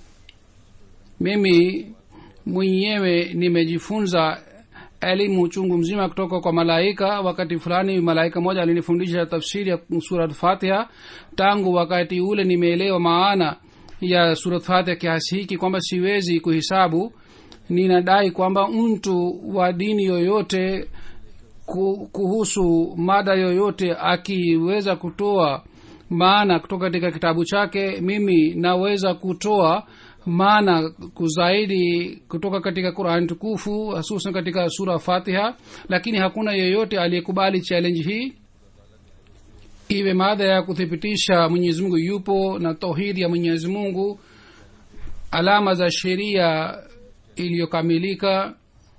mimi mwenyewe nimejifunza elimu chungu mzima kutoka kwa malaika wakati fulani malaika moja alinifundisha tafsiri ya surat fatiha tangu wakati ule nimeelewa maana ya surat fatiha kiasi hiki kwamba siwezi kuhisabu ninadai kwamba mtu wa dini yoyote kuhusu mada yoyote akiweza kutoa maana kutoka katika kitabu chake mimi naweza kutoa maana kuzaidi kutoka katika qurani tukufu hususan katika sura fatiha lakini hakuna yeyote aliyekubali challenge hii iwe maadha ya kuthibitisha mwenyezi mungu yupo na tauhidi ya mwenyezi mungu alama za sheria iliyokamilika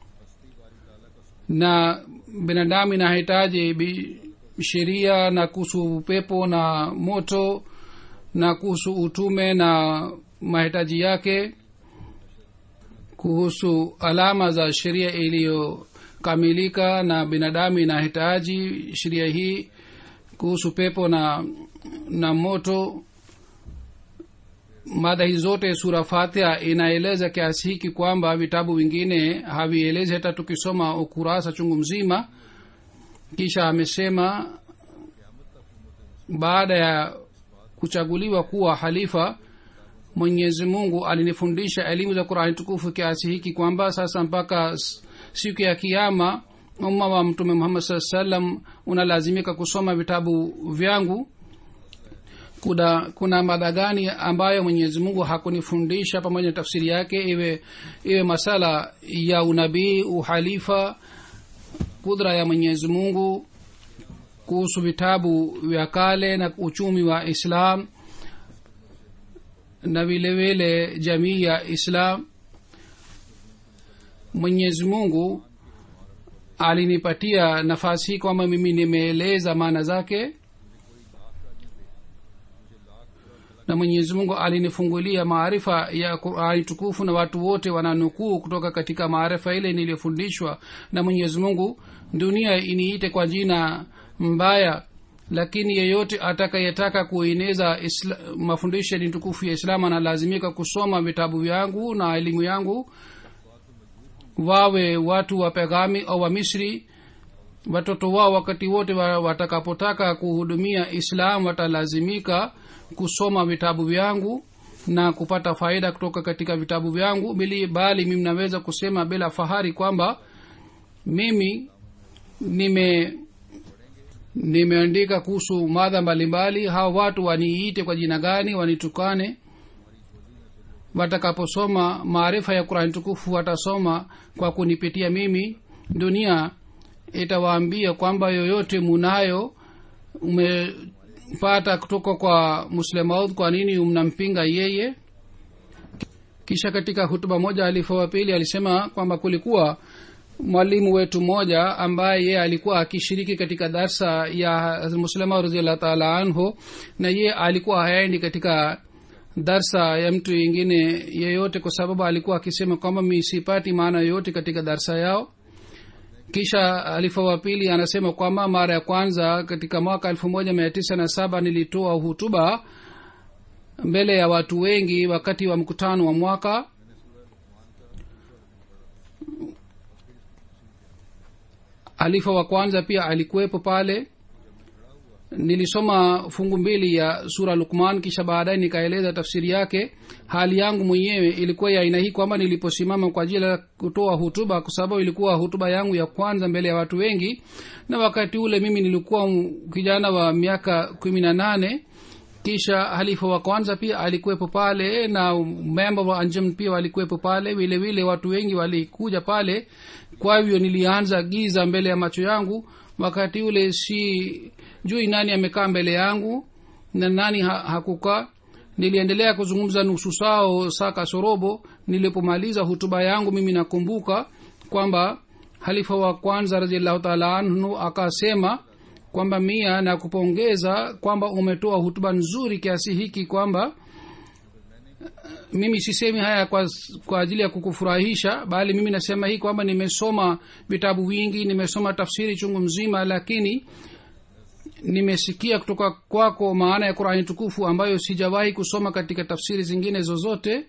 na binadamu inahitaji sheria na kuhusu upepo na moto na kuhusu utume na mahitaji yake kuhusu alama za sheria iliyokamilika na binadamu inahitaji sheria hii kuhusu pepo na na moto mada hizi zote sura fatiha inaeleza kiasi hiki kwamba vitabu vingine havielezi hata tukisoma ukurasa chungu mzima kisha amesema baada ya kuchaguliwa kuwa halifa mwenyezi mungu alinifundisha elimu za qurani tukufu kiasi hiki kwamba sasa mpaka s- siku ya kiama umma wa mtume muhammad saa salam unalazimika kusoma vitabu vyangu kuna kuna mada gani ambayo mwenyezi mungu hakunifundisha pamoja na tafsiri yake iwe iwe masala ya unabii uhalifa kudra ya mwenyezi mungu kuhusu vitabu vya kale na uchumi wa islam na vile vile jamii ya islam mwenyezi mungu alinipatia nafasi hii kwamba mimi nimeeleza maana zake na mwenyezi mungu alinifungulia maarifa ya qurani tukufu na watu wote wananukuu kutoka katika maarifa ile niliyofundishwa na mwenyezi mungu dunia iniite kwa jina mbaya lakini yeyote atakayetaka kueneza isla, mafundisho ya dini tukufu ya islamu analazimika kusoma vitabu vyangu na elimu yangu wawe watu wa pegami au wa misri watoto wao wakati wote wa- watakapotaka kuhudumia islam watalazimika kusoma vitabu vyangu na kupata faida kutoka katika vitabu vyangu bili bali mimi naweza kusema bila fahari kwamba mimi nime nimeandika kuhusu madha mbalimbali hawa watu waniite kwa jina gani wanitukane watakaposoma maarifa ya qurani tukufu watasoma kwa kunipitia mimi dunia itawaambia kwamba yoyote munayo umepata kutoka kwa muslemaud kwa nini mnampinga yeye kisha katika hutuba moja alifa wa pili alisema kwamba kulikuwa mwalimu wetu mmoja ambaye yeye alikuwa akishiriki katika darsa ya muslima raziallah taala anhu na yeye alikuwa haendi katika darsa ya mtu yingine yeyote kwa sababu alikuwa akisema kwamba mi sipati maana yoyote katika darsa yao kisha alifa wa pili anasema kwamba mara ya kwanza katika mwaka elfu moja mia tisa na saba nilitoa hutuba mbele ya watu wengi wakati wa mkutano wa mwaka alifa wa kwanza pia alikuwepo pale nilisoma fungu mbili ya sura lukman kisha baadaye nikaeleza tafsiri yake hali yangu mwenyewe ilikuwa ya aina hii kwamba niliposimama kwa ajili ya kutoa hutuba kwa sababu ilikuwa hutuba yangu ya kwanza mbele ya watu wengi na wakati ule mimi nilikuwa m- kijana wa miaka kumi na nane kisha halifa wa kwanza pia alikuwepo pale na memba wa anjam pia walikuwepo pale vile vile watu wengi walikuja pale kwa hivyo nilianza giza mbele ya macho yangu wakati ule si jui nani amekaa mbele yangu na nani ha, hakukaa niliendelea kuzungumza nusu sao saa kasorobo nilipomaliza hutuba yangu mimi nakumbuka kwamba halifa wa kwanza raziallahu taala anhu akasema kwamba mia na kupongeza kwamba umetoa hutuba nzuri kiasi hiki kwamba mimi sisemi haya kwa, kwa ajili ya kukufurahisha bali mimi nasema hii kwamba nimesoma vitabu vingi nimesoma tafsiri chungu mzima lakini nimesikia kutoka kwako maana ya qurani tukufu ambayo sijawahi kusoma katika tafsiri zingine zozote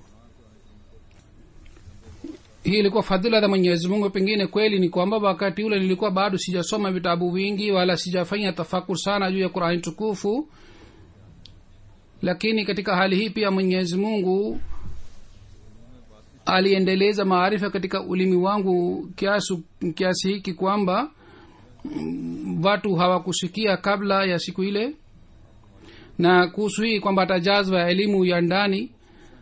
hii ilikuwa fadhila za mwenyezi mungu pengine kweli ni kwamba wakati ule nilikuwa bado sijasoma vitabu vingi wala sijafanya tafakur sana juu ya qurani tukufu lakini katika hali hii pia mwenyezi mungu aliendeleza maarifa katika ulimi wangu kiasi, kiasi hiki kwamba mm, watu hawakusikia kabla ya siku ile na kuhusu hii kwamba tajazwa ya elimu ya ndani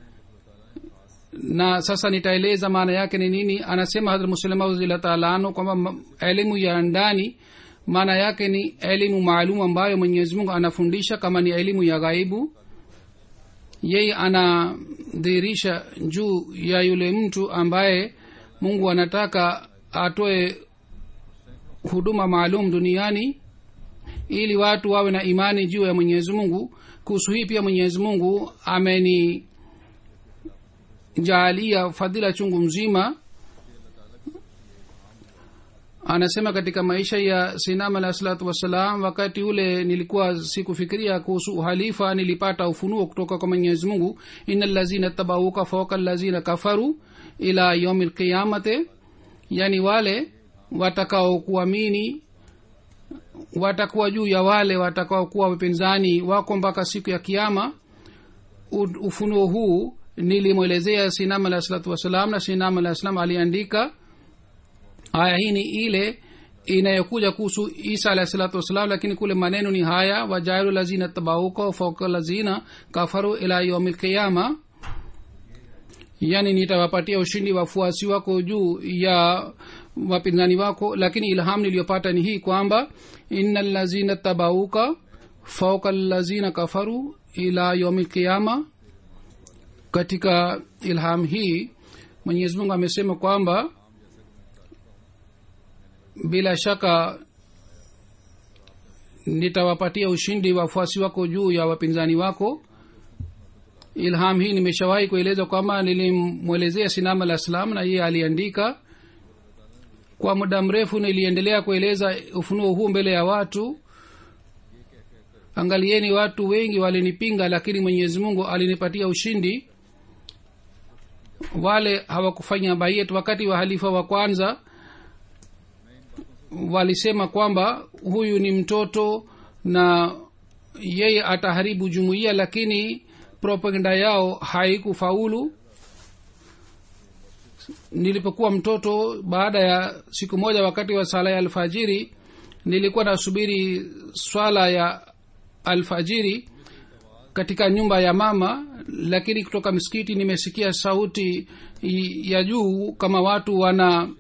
na sasa nitaeleza maana yake ni nini anasema hadrat muslima radhiallahu taala anhu kwamba ma- elimu ya ndani maana yake ni elimu maalum ambayo mwenyezi mungu anafundisha kama ni elimu ya ghaibu yeye anadhihirisha juu ya yule mtu ambaye mungu anataka atoe huduma maalum duniani ili watu wawe na imani juu ya mwenyezi mungu kuhusu hii pia mwenyezi mungu ameni jaalia fadhila chungu mzima anasema katika maisha ya sinam alah salatu wassalam wakati ule nilikuwa sikufikiria kuhusu uhalifa nilipata ufunuo kutoka kwa mwenyezi mungu ina lazina tabauka fauka lazina kafaru ila yaumi lqiyamate yani wale watakaokuamini watakuwa juu ya wale watakaokuwa wapinzani wako mpaka siku ya kiama U- ufunuo huu nilimwelezea sinam alah salatu wassalam na sinam alah salam aliandika aya hii ni ile inayokuja kuhusu isa alahi salatu wassalam lakini kule maneno ni haya wajailu lazina tabauka fauka lazina kafaru ila yaumi lqiyama yani nitawapatia ushindi wafuasi wako juu ya wapinzani wako lakini ilham niliyopata ni hii kwamba ina lazina tabauka fauka lazina kafaru ila yaumi lqiyama katika ilham hii mwenyezi mungu amesema kwamba bila shaka nitawapatia ushindi wafuasi wako juu ya wapinzani wako ilham hii nimeshawahi kueleza kwamba nilimwelezea sinam alah salam na yeye aliandika kwa muda mrefu niliendelea kueleza ufunuo huu mbele ya watu angalieni watu wengi walinipinga lakini mwenyezi mungu alinipatia ushindi wale hawakufanya bayet wakati wa halifa wa kwanza walisema kwamba huyu ni mtoto na yeye ataharibu jumuiya lakini propaganda yao haikufaulu nilipokuwa mtoto baada ya siku moja wakati wa sala ya alfajiri nilikuwa nasubiri swala ya alfajiri katika nyumba ya mama lakini kutoka msikiti nimesikia sauti ya juu kama watu wana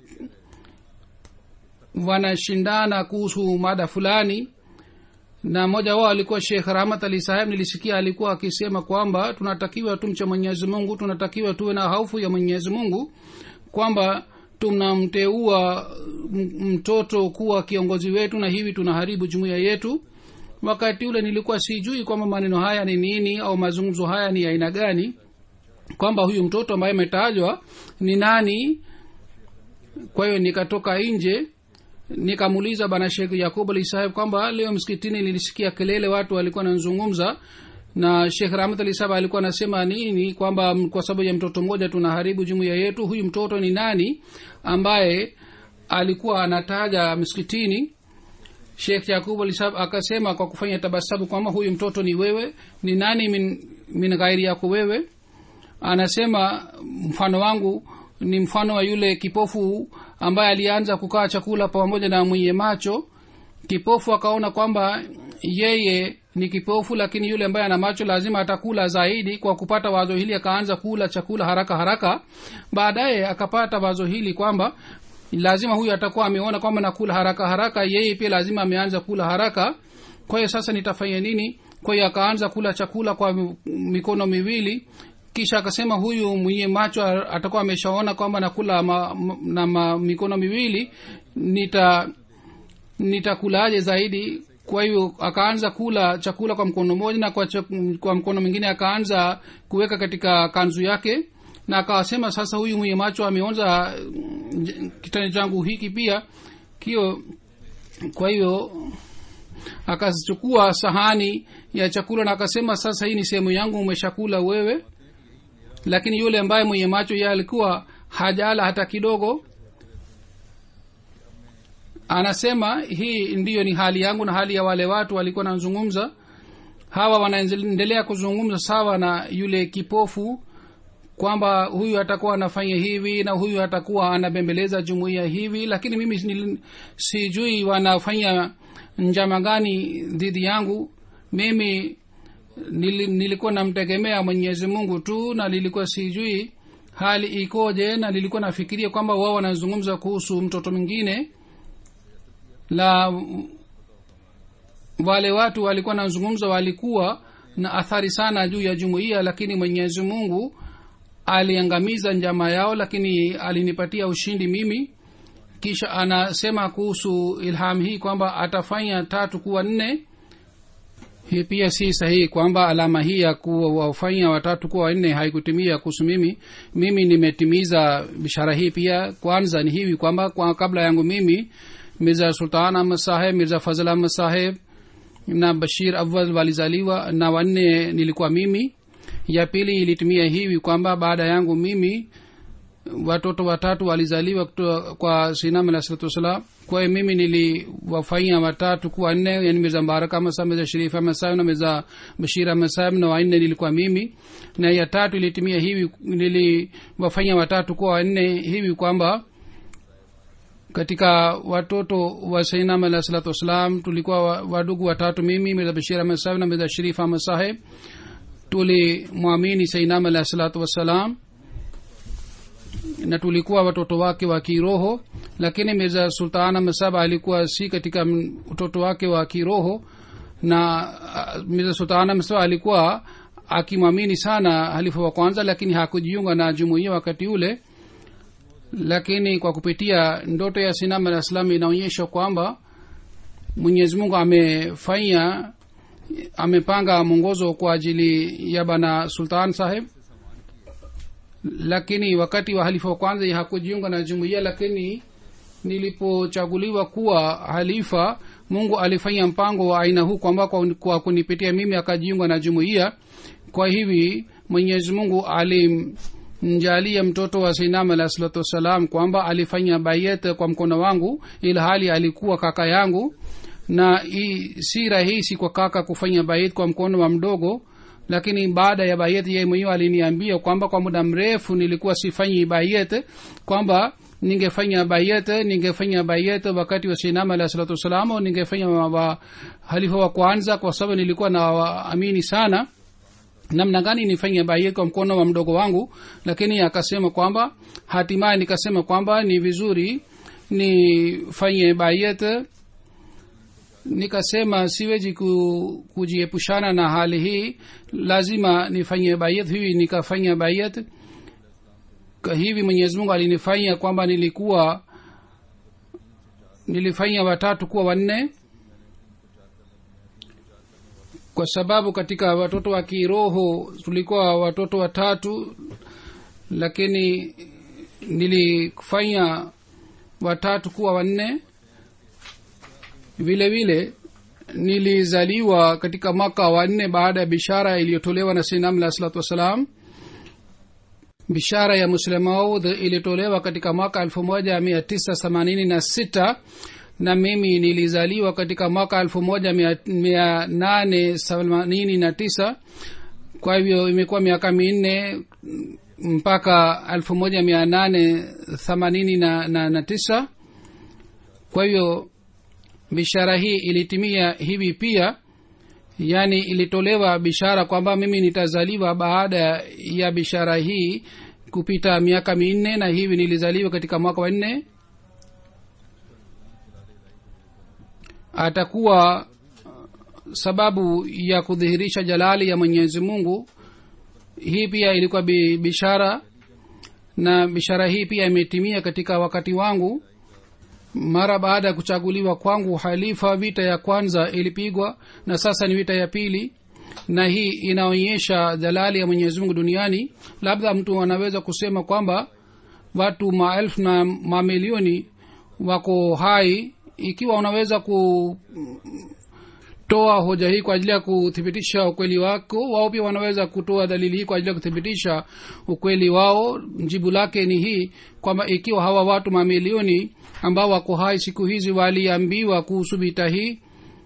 wanashindana kuhusu mada fulani na mmoja wao alikuwa shekh rahmat ali saheb nilisikia alikuwa akisema kwamba tunatakiwa tumche mwenyezi mungu tunatakiwa tuwe na haufu ya mwenyezi mungu kwamba tunamteua mtoto kuwa kiongozi wetu na hivi tunaharibu jumuiya yetu wakati ule nilikuwa sijui kwamba maneno haya ni nini au mazungumzo haya ni aina gani kwamba huyu mtoto ambaye ametajwa ni nani kwa hiyo nikatoka nje nikamuuliza bana shekh yakub ali saheb kwamba leo msikitini nilisikia kelele watu walikuwa wanazungumza na shekh rahmat ali saheb alikuwa anasema nini kwamba kwa sababu ya mtoto mmoja tunaharibu jumuiya yetu huyu mtoto ni nani ambaye alikuwa anataja msikitini shekh yakub ali saheb akasema kwa kufanya tabasabu kwamba huyu mtoto ni wewe ni nani min, min ghairi yako wewe anasema mfano wangu ni mfano wa yule kipofu ambaye alianza kukaa chakula pamoja na mwenye macho kipofu akaona kwamba yeye ni kipofu lakini yule ambaye ana macho lazima atakula zaidi kwa kupata wazo hili akaanza kula chakula haraka haraka baadaye akapata wazo hili kwamba lazima huyu atakuwa ameona kwamba nakula haraka haraka yeye pia lazima ameanza kula haraka kwa hiyo sasa nitafanya nini kwa hiyo akaanza kula chakula kwa mikono miwili kisha akasema huyu mwenye macho atakuwa ameshaona kwamba nakula ma, na ma, mikono miwili nita nitakulaje zaidi kwa hiyo akaanza kula chakula kwa mkono mmoja na kwa, ch- kwa mkono mwingine akaanza kuweka katika kanzu yake na akawasema sasa huyu mwenye macho ameonza kitani changu hiki pia kio kwa hiyo akachukua sahani ya chakula na akasema sasa hii ni sehemu yangu umeshakula wewe lakini yule ambaye mwenye macho ye alikuwa hajala hata kidogo anasema hii ndiyo ni hali yangu na hali ya wale watu walikuwa nazungumza hawa wanaendelea kuzungumza sawa na yule kipofu kwamba huyu atakuwa anafanya hivi na huyu atakuwa anabembeleza jumuiya hivi lakini mimi nil- sijui wanafanya njama gani dhidi yangu mimi nili, nilikuwa namtegemea mwenyezi mungu tu na nilikuwa sijui hali ikoje na nilikuwa nafikiria kwamba wao wanazungumza kuhusu mtoto mwingine la wale watu walikuwa nazungumza walikuwa na athari sana juu ya jumuiya lakini mwenyezi mungu aliangamiza njama yao lakini alinipatia ushindi mimi kisha anasema kuhusu ilham hii kwamba atafanya tatu kuwa nne hii pia si sahihi kwamba alama hii ya kuwafanya watatu kuwa wanne haikutimia kuhusu mimi mimi nimetimiza bishara hii pia kwanza ni hivi kwamba kwa kabla yangu mimi mirza sultan ahmad saheb mirza fazl ahmad saheb na bashir awal walizaliwa na wanne nilikuwa mimi ya pili ilitumia hivi kwamba baada yangu mimi watoto watatu walizaliwa kutoka kwa sinam alah salatu wassalam kwa hiyo mimi niliwafanya watatu kuwa nne yani mirza mbarak ahmad saheb mirza sharif ahmad saheb na mirza bashir ahmad saheb na wanne nilikuwa mimi na ya tatu ilitumia hivi niliwafanya watatu kuwa wanne hivi kwamba katika watoto wa sainam alah salatu wassalam tulikuwa wa- wadugu watatu mimi mirza bashir ahmad saheb na mirza sharif ahmad saheb tulimwamini sainam alah salatu wassalam na tulikuwa watoto wake wa kiroho lakini mirza sultana masaba alikuwa si katika m- utoto wake wa kiroho na uh, mirza sultana masaba alikuwa akimwamini sana halifa wa kwanza lakini hakujiunga na jumuiya wakati ule lakini kwa kupitia ndoto ya sinam alah salam inaonyesha kwamba mwenyezi mungu amefanya amepanga mwongozo kwa ajili ya bana sultan saheb lakini wakati wa halifa wa kwanza hakujiunga na jumuiya lakini nilipochaguliwa kuwa halifa mungu alifanya mpango wa aina huu kwamba kwa, kwa kunipitia mimi akajiunga na jumuiya kwa hivi mwenyezi mungu alimjalia mtoto wa sinam alah salatu wassalam kwamba alifanya bayet kwa mkono wangu ili hali alikuwa kaka yangu na i, si rahisi kwa kaka kufanya bayet kwa mkono wa mdogo lakini baada ya bayet yeye mwenyewe aliniambia kwamba kwa muda mrefu nilikuwa sifanyi bayet kwamba ningefanya bayet ningefanya bayet wakati wa sinama alah salatu wassalam au ningefanya wa, wa halifa wa kwanza kwa sababu nilikuwa na waamini sana namna gani nifanye bayet kwa mkono wa mdogo wangu lakini akasema kwamba hatimaye nikasema kwamba ni vizuri nifanye bayet nikasema siwezi ku, kujiepushana na hali hii lazima nifanye bayat hivi nikafanya bayat Kwa hivi mwenyezi mungu alinifanya kwamba nilikuwa nilifanya watatu kuwa wanne kwa sababu katika watoto wa kiroho tulikuwa watoto watatu lakini nilifanya watatu kuwa wanne vile vile nilizaliwa katika mwaka wa nne baada ya bishara iliyotolewa na sinam alah salatu wassalam bishara ya muslemaud ilitolewa katika mwaka elfu moja mia tisa themanini na sita na mimi nilizaliwa katika mwaka elfu moja mia, mia nane themanini na tisa kwa hivyo imekuwa miaka minne mpaka elfu moja mia nane themanini na, na, na tisa kwa hivyo bishara hii ilitimia hivi pia yaani ilitolewa bishara kwamba mimi nitazaliwa baada ya bishara hii kupita miaka minne na hivi nilizaliwa katika mwaka wa nne atakuwa sababu ya kudhihirisha jalali ya mwenyezi mungu hii pia ilikuwa bi- bishara na bishara hii pia imetimia katika wakati wangu mara baada ya kuchaguliwa kwangu halifa vita ya kwanza ilipigwa na sasa ni vita ya pili na hii inaonyesha jalali ya mwenyezi mungu duniani labda mtu anaweza kusema kwamba watu maelfu na mamilioni wako hai ikiwa unaweza kutoa hoja hii kwa ajili ya kuthibitisha ukweli wako wao pia wanaweza kutoa dalili hii kwa ajili ya kuthibitisha ukweli wao jibu lake ni hii kwamba ikiwa hawa watu mamilioni ambao wako hai siku hizi waliambiwa kuhusu vita hii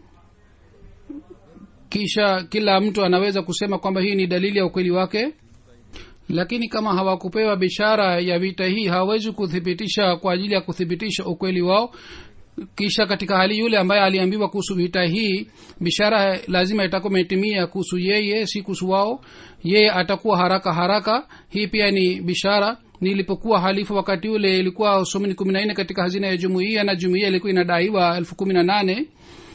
kisha kila mtu anaweza kusema kwamba hii ni dalili ya ukweli wake lakini kama hawakupewa bishara ya vita hii hawawezi kuthibitisha kwa ajili ya kuthibitisha ukweli wao kisha katika hali yule ambaye aliambiwa kuhusu vita hii bishara lazima itakuwa imetimia kuhusu yeye si kuhusu wao yeye atakuwa haraka haraka hii pia ni bishara nilipokuwa halifu wakati ule ilikuwa somini kumi na nne katika hazina ya jumuiya na jumuiya ilikuwa inadaiwa elfu kumi na nane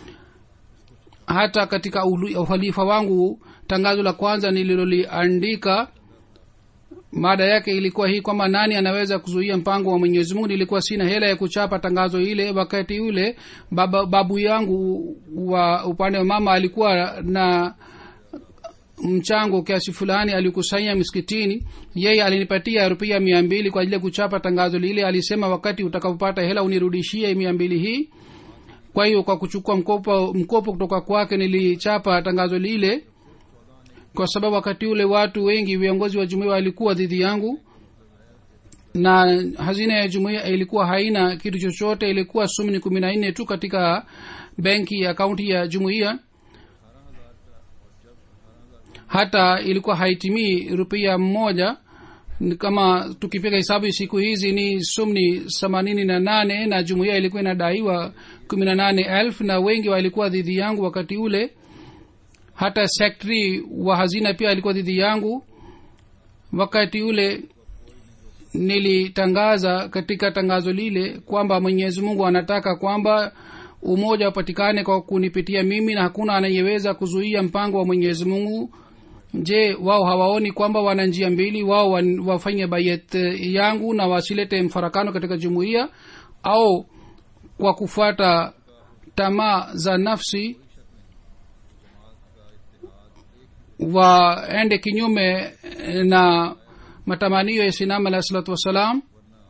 hata katika ulu- uhalifa wangu tangazo la kwanza nililoliandika mada yake ilikuwa hii kwamba nani anaweza kuzuia mpango wa mwenyezi mungu nilikuwa sina hela ya kuchapa tangazo ile wakati ule baba, babu yangu wa upande wa mama alikuwa na mchango kiasi fulani alikusanya miskitini yeye alinipatia rupia mia mbili kwa ajili ya kuchapa tangazo lile alisema wakati utakapopata hela unirudishie mia mbili hii kwa hiyo kwa kuchukua mkopo mkopo kutoka kwake nilichapa tangazo lile kwa sababu wakati ule watu wengi viongozi wa jumuia walikuwa dhidi yangu na hazina ya jumuia ilikuwa haina kitu chochote ilikuwa sumni kumi na nne tu katika benki ya kaunti ya jumuia hata ilikuwa haitimii rupia mmoja Ni kama tukipiga hesabu siku hizi ni sumni themanini na nane na jumuia ilikuwa inadaiwa kumi na nane elfu na wengi walikuwa dhidi yangu wakati ule hata sektri wa hazina pia alikuwa dhidi yangu wakati ule nilitangaza katika tangazo lile kwamba mwenyezi mungu anataka kwamba umoja upatikane kwa kunipitia mimi na hakuna anayeweza kuzuia mpango wa mwenyezi mungu je wao hawaoni kwamba wana njia mbili wao wan- wafanye bayet yangu na wasilete mfarakano katika jumuiya au kwa kufuata tamaa za nafsi waende kinyume na matamanio ya sinam alahi salatu wassalam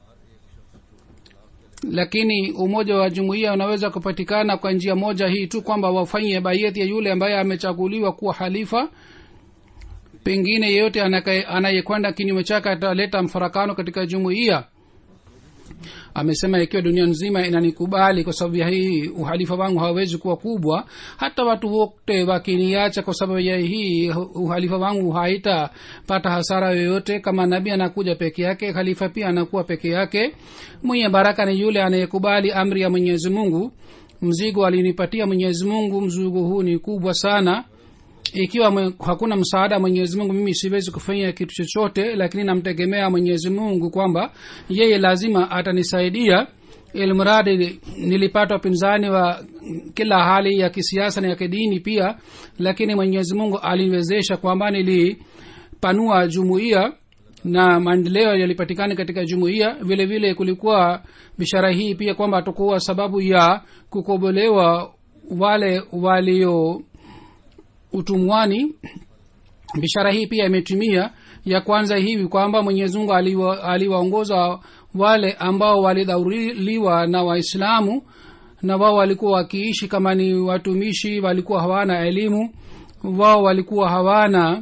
lakini umoja wa jumuiya unaweza kupatikana kwa njia moja hii tu kwamba wafanye baieti ya yule ambaye amechaguliwa kuwa halifa pengine yeyote anakaye- anayekwenda kinyume chake ataleta mfarakano katika jumuiya amesema ikiwa dunia nzima inanikubali kwa sababu ya hii uhalifa wangu hawezi kuwa kubwa hata watu wote wakiniacha kwa sababu ya hii uhalifa wangu haitapata hasara yoyote kama nabii anakuja peke yake khalifa pia anakuwa peke yake mwenye baraka ni yule anayekubali amri ya mwenyezi mungu mzigo alinipatia mwenyezi mungu mzigo huu ni kubwa sana ikiwa mwe, hakuna msaada mwenyezi mungu mimi siwezi kufanya kitu chochote lakini namtegemea mwenyezi mungu kwamba yeye lazima atanisaidia ilmradi nilipata upinzani wa kila hali ya kisiasa na ya kidini pia lakini mwenyezi mungu aliniwezesha kwamba nilipanua jumuiya na maendeleo yalipatikana katika jumuiya vile vile kulikuwa bishara hii pia kwamba atakuwa sababu ya kukobolewa wale walio utumwani bishara hii pia imetimia ya kwanza hivi kwamba mwenyezi mungu aliwa- aliwaongoza wale ambao walidhauriliwa na waislamu na wao walikuwa wakiishi kama ni watumishi walikuwa hawana elimu wao walikuwa hawana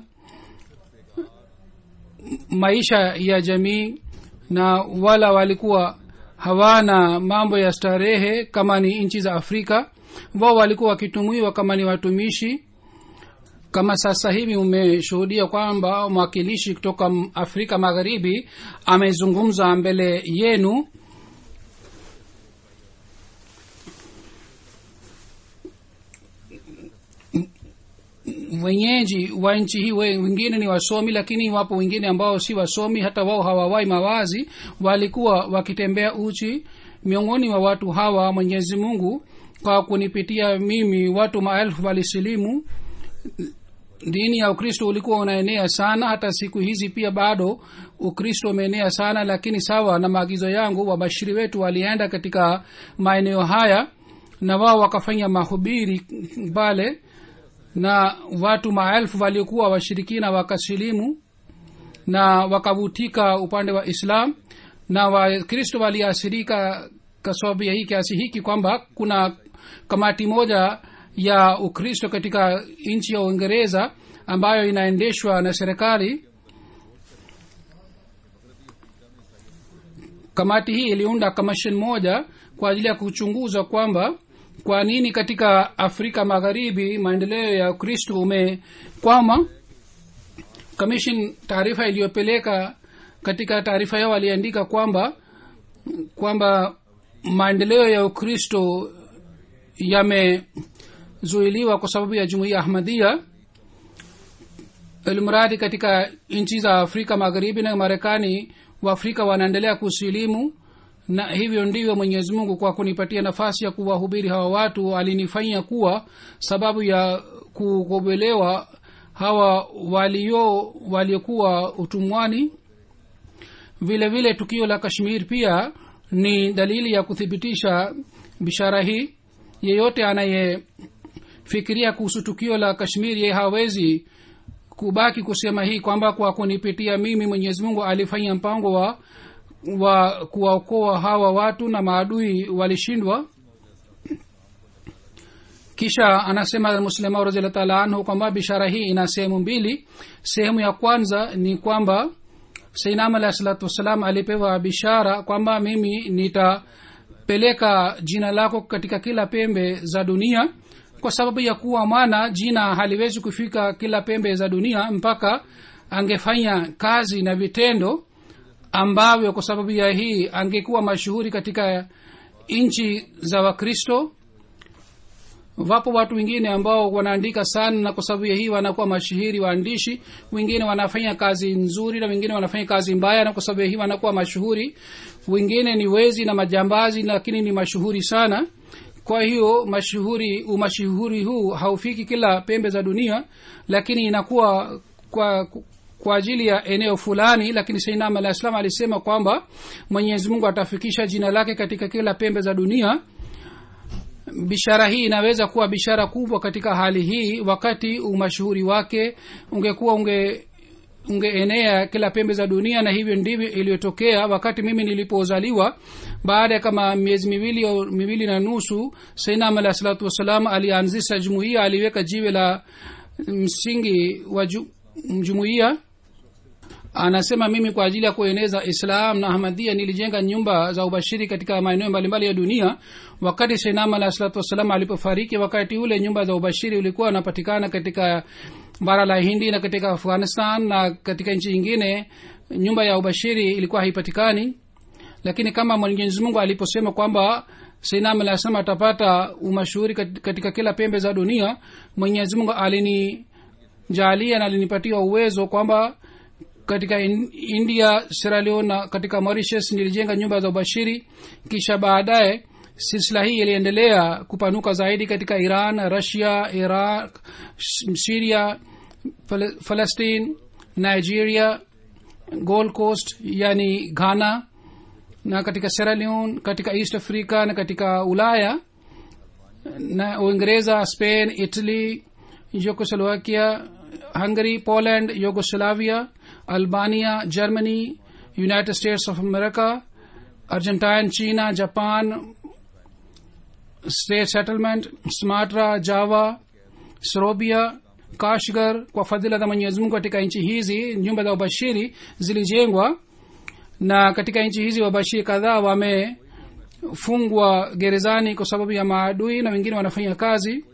maisha ya jamii na wala walikuwa hawana mambo ya starehe kama ni nchi za afrika wao walikuwa wakitumiwa kama ni watumishi kama sasa hivi umeshuhudia kwamba mwakilishi kutoka m- afrika magharibi amezungumza mbele yenu wenyeji wa nchi hii we- wengine ni wasomi lakini wapo wengine ambao si wasomi hata wao hawawai mawazi walikuwa wakitembea uchi miongoni mwa watu hawa mwenyezi mungu kwa kunipitia mimi watu maelfu walisilimu dini ya ukristo ulikuwa unaenea sana hata siku hizi pia bado ukristo umeenea sana lakini sawa na maagizo yangu wabashiri wetu walienda katika maeneo haya na wao wakafanya mahubiri pale na watu maelfu waliokuwa washirikina wakasilimu na wakavutika upande wa islam na wakristo waliasirika kwa sababu ya hii kiasi hiki kwamba kuna kamati moja ya ukristo katika nchi ya uingereza ambayo inaendeshwa na serikali kamati hii iliunda commission moja kwa ajili ya kuchunguza kwamba kwa nini katika afrika magharibi maendeleo ya ukristo umekwama commission taarifa iliyopeleka katika taarifa yao waliandika kwamba kwamba maendeleo ya ukristo yamezuiliwa kwa sababu ya jumuiya ahmadia ilmradi katika nchi za afrika magharibi na marekani waafrika wanaendelea kusilimu na hivyo ndivyo mwenyezi mungu kwa kunipatia nafasi ya kuwahubiri hawa watu alinifanya kuwa sababu ya kukobelewa hawa walio waliokuwa utumwani vile vile tukio la kashmir pia ni dalili ya kuthibitisha bishara hii yeyote anayefikiria kuhusu tukio la kashmir ye hawezi kubaki kusema hii kwamba kwa kunipitia mimi mwenyezi mungu alifanya mpango wa wa kuwaokoa hawa watu na maadui walishindwa kisha anasema muslima raziallah taala anhu kwamba bishara hii ina sehemu mbili sehemu ya kwanza ni kwamba sainam alahi salatu wassalam alipewa bishara kwamba mimi nitapeleka jina lako katika kila pembe za dunia kwa sababu ya kuwa mwana jina haliwezi kufika kila pembe za dunia mpaka angefanya kazi na vitendo ambavyo kwa sababu ya hii angekuwa mashuhuri katika nchi za wakristo wapo watu wengine ambao wanaandika sana na kwa sababu ya hii wanakuwa mashuhuri waandishi wengine wanafanya kazi nzuri na wengine wanafanya kazi mbaya na kwa sababu ya hii wanakuwa mashuhuri wengine ni wezi na majambazi lakini ni mashuhuri sana kwa hiyo mashuhuri umashuhuri huu haufiki kila pembe za dunia lakini inakuwa kwa kwa ajili ya eneo fulani lakini sainam alah salam alisema kwamba mwenyezi mungu atafikisha jina lake katika kila pembe za dunia bishara hii inaweza kuwa bishara kubwa katika hali hii wakati umashuhuri wake ungekuwa unge ungeenea kila pembe za dunia na hivyo ndivyo iliyotokea wakati mimi nilipozaliwa baada ya kama miezi miwili au miwili na nusu sainam alah salatu wassalam alianzisha jumuiya aliweka jiwe la msingi wa ju, jumuiya anasema mimi kwa ajili ya kueneza islam na ahmadia nilijenga nyumba za ubashiri katika maeneo mbalimbali ya dunia wakati shenam alah salatu wassalam alipofariki wakati ule nyumba za ubashiri ulikuwa unapatikana katika bara la hindi na katika afghanistan na katika nchi nyingine nyumba ya ubashiri ilikuwa haipatikani lakini kama mwenyezi mungu aliposema kwamba seinam alah salam atapata umashuhuri katika kila pembe za dunia mwenyezi mungu alinijalia na alinipatia uwezo kwamba katika in, india sierra leone na katika mauritius nilijenga nyumba za ubashiri kisha baadaye silsila hii iliendelea kupanuka zaidi katika iran russia iraq syria palestine nigeria gold coast yani ghana na katika sierra leone katika east africa na katika ulaya na uingereza spain italy yugoslovakia hungary poland yugoslavia albania germany united states of america argentine china japan state settlement smatra java serobia kashgar kwa fadhila za mwenyezi mungu katika nchi hizi nyumba za ubashiri zilijengwa na katika nchi hizi wabashiri kadhaa wamefungwa gerezani kwa sababu ya maadui na wengine wanafanya kazi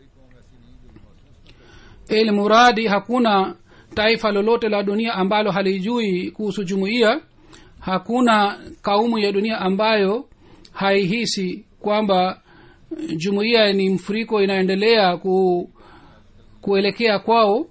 ili muradi hakuna taifa lolote la dunia ambalo halijui kuhusu jumuiya hakuna kaumu ya dunia ambayo haihisi kwamba jumuiya ni mfuriko inaendelea ku, kuelekea kwao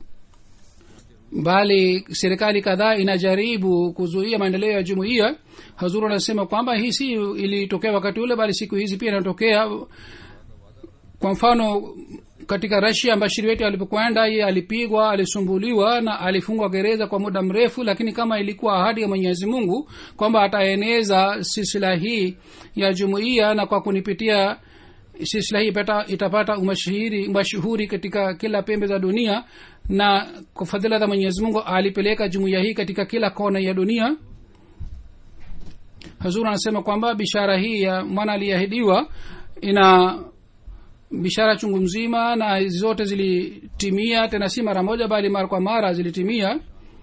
bali serikali kadhaa inajaribu kuzuia maendeleo ya jumuiya hazuru anasema kwamba hii si ilitokea wakati ule bali siku hizi pia inatokea kwa mfano katika rasia bashiri wetu alipokwenda ye alipigwa alisumbuliwa na alifungwa gereza kwa muda mrefu lakini kama ilikuwa ahadi ya mwenyezi mungu kwamba ataeneza silsila hii ya jumuiya na kwa kunipitia silsila hii pata, itapata umashihiri mashuhuri katika kila pembe za dunia na kwa fadhila za mwenyezi mungu alipeleka jumuiya hii katika kila kona ya dunia hazur anasema kwamba bishara hii ya mwana aliyeahidiwa ina bishara chungu mzima na zote zilitimia tena si mara moja bali mara kwa mara zilitimia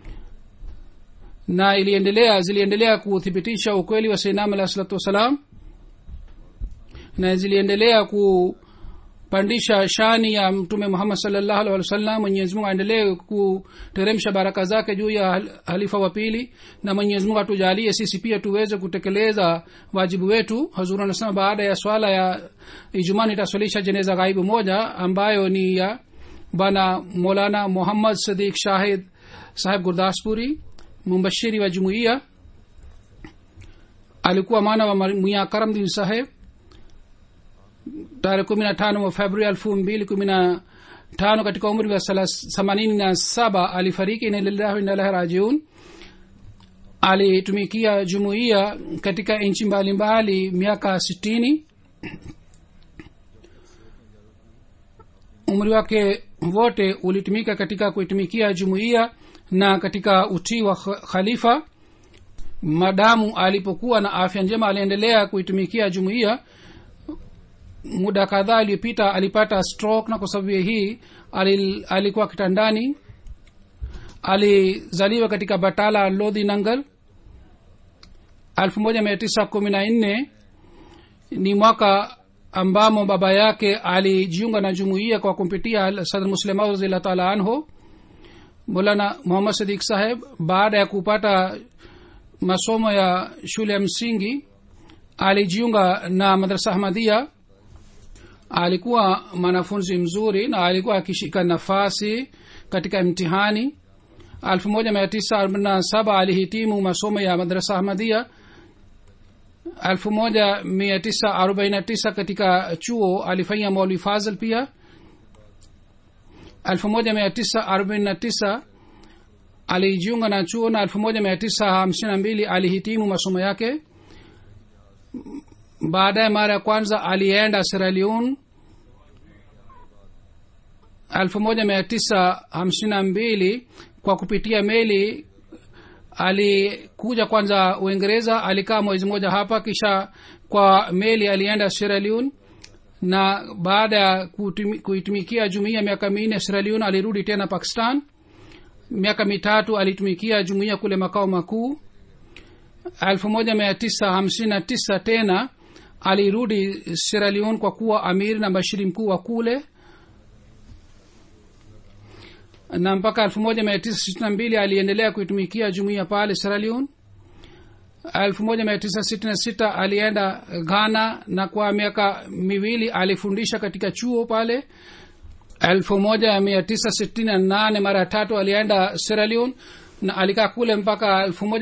na iliendelea ziliendelea kuthibitisha ukweli wa seinam alah salatu wassalam na ziliendelea kupandisha shani ya mtume muhammad salllahu alih wasallam mwenyezi mungu aendelee kuteremsha baraka zake juu ya halifa wa pili na mwenyezi mungu atujalie sisi pia tuweze kutekeleza wajibu wetu hazuru anasema baada ya swala ya ijumaa nitaswalisha jeneza ghaibu moja ambayo ni ya bana molana muhammad sadiq shahid saheb gurdaspuri mumbashiri wa jumuiya alikuwa mwana wa mia karamdin saheb tarehe kumi na tano wa februari elfu mbili kumi na tano katika umri wa themanini na saba alifariki inalillahi inalahi rajiun alitumikia jumuiya katika nchi mbalimbali miaka sitini umri wake wote ulitumika katika kuitumikia jumuiya na katika utii wa kh- khalifa madamu alipokuwa na afya njema aliendelea kuitumikia jumuiya muda kadhaa aliyopita alipata stroke na kwa sababu ya hii alil, alikuwa kitandani alizaliwa katika batala lodhi nangal 1914 ni mwaka ambamo baba yake alijiunga na jumuiya kwa kumpitia sadr muslima razillah taala anhu molana muhammad sadik saheb baada ya kupata masomo ya shule ya msingi alijiunga na madrasa ahmadia alikuwa mwanafunzi mzuri na alikuwa akishika nafasi katika mtihani 1947 alihitimu masomo ya madrasa ahmadia 1949 katika chuo alifanya mauli fazl pia 1949 alijiunga na chuo na 1952 alihitimu masomo yake baadaye mara ya kwanza alienda sierra leone 1952 kwa kupitia meli alikuja kwanza uingereza alikaa mwezi mmoja hapa kisha kwa meli alienda sierra leone na baada ya kutumi- kuitumikia jumuiya miaka minne sierra leone alirudi tena pakistan miaka mitatu alitumikia jumuiya kule makao makuu 1959 tena alirudi sierra leone kwa kuwa amiri na bashiri mkuu wa kule na mpaka 1962 aliendelea kuitumikia jumuiya pale sierra leone 1966 alienda ghana na kwa miaka miwili alifundisha katika chuo pale 1968 mara tatu alienda sierra leone na alikaa kule mpaka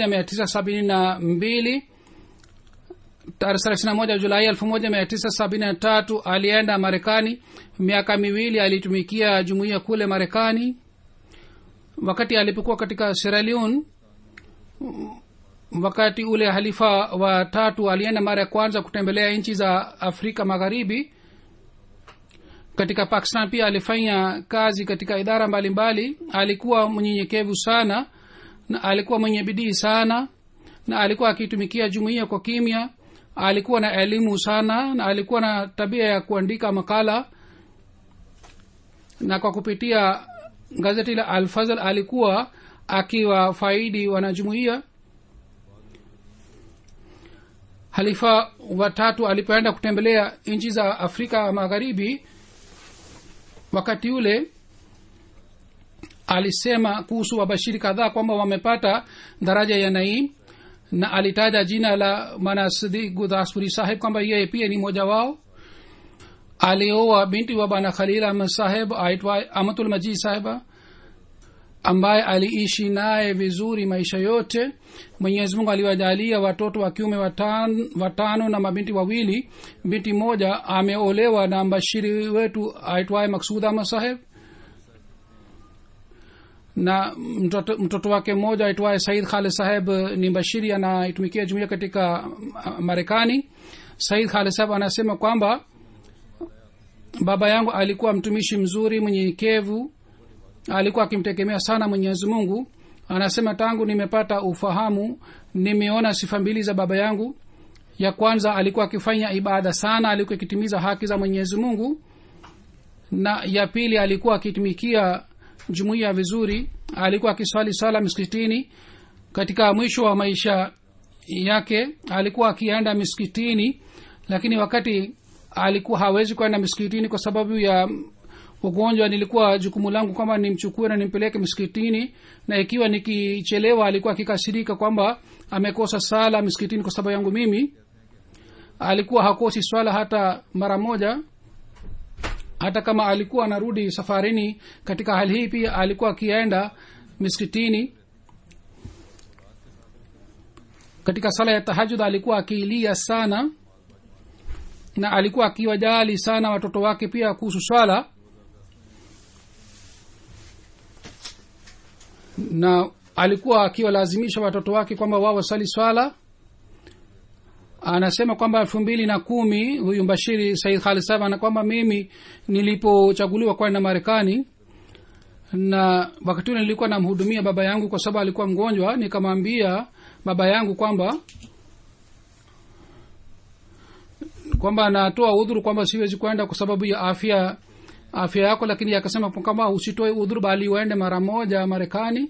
1972 tarehe thelathini na moja julai elfu moja mia tisa sabini na tatu alienda marekani miaka miwili alitumikia jumuiya kule marekani wakati alipokuwa katika sierra leone wakati ule halifa wa tatu alienda mara ya kwanza kutembelea nchi za afrika magharibi katika pakistan pia alifanya kazi katika idara mbalimbali mbali. alikuwa mnyenyekevu sana na alikuwa mwenye bidii sana na alikuwa akitumikia jumuiya kwa kimya alikuwa na elimu sana na alikuwa na tabia ya kuandika makala na kwa kupitia gazeti la alfazl alikuwa akiwafaidi wanajumuiya halifa watatu alipoenda kutembelea nchi za afrika magharibi wakati ule alisema kuhusu wabashiri kadhaa kwamba wamepata daraja ya naim na alitaja jina la manasidi gudhaspuri saheb kwamba yeye pia ni mmoja wao alioa binti wa bana khalil ahmad saheb aitwa amatul majid saheba ambaye aliishi naye vizuri maisha yote mwenyezi mungu aliwajalia watoto wa kiume watano, watano na mabinti wawili binti moja ameolewa na mbashiri wetu aitwaye maksud ahmad saheb na mtoto, mtoto wake mmoja aitwaye said khalid saheb ni bashiri anaitumikia jumuia katika marekani said khalid saheb anasema kwamba baba yangu alikuwa mtumishi mzuri mwenyenyekevu alikuwa akimtegemea sana mwenyezi mungu anasema tangu nimepata ufahamu nimeona sifa mbili za baba yangu ya kwanza alikuwa akifanya ibada sana alikuwa akitimiza haki za mwenyezi mungu na ya pili alikuwa akitumikia jumuiya vizuri alikuwa akiswali sala miskitini katika mwisho wa maisha yake alikuwa akienda miskitini lakini wakati alikuwa hawezi kwenda miskitini kwa sababu ya ugonjwa nilikuwa jukumu langu kwamba nimchukue na nimpeleke msikitini na ikiwa nikichelewa alikuwa akikasirika kwamba amekosa sala msikitini kwa sababu yangu mimi alikuwa hakosi swala hata mara moja hata kama alikuwa anarudi safarini katika hali hii pia alikuwa akienda miskitini katika sala ya tahajud alikuwa akiilia sana na alikuwa akiwajali sana watoto wake pia kuhusu swala na alikuwa akiwalazimisha watoto wake kwamba wao wasali swala anasema kwamba elfu mbili na kumi huyu mbashiri said khalid sahab ana kwamba mimi nilipochaguliwa kwenda marekani na wakati ule nilikuwa namhudumia baba yangu kwa sababu alikuwa mgonjwa nikamwambia baba yangu kwamba kwamba anatoa udhuru kwamba siwezi kwenda kwa sababu ya afya afya yako lakini akasema kwamba usitoe udhuru bali uende mara moja marekani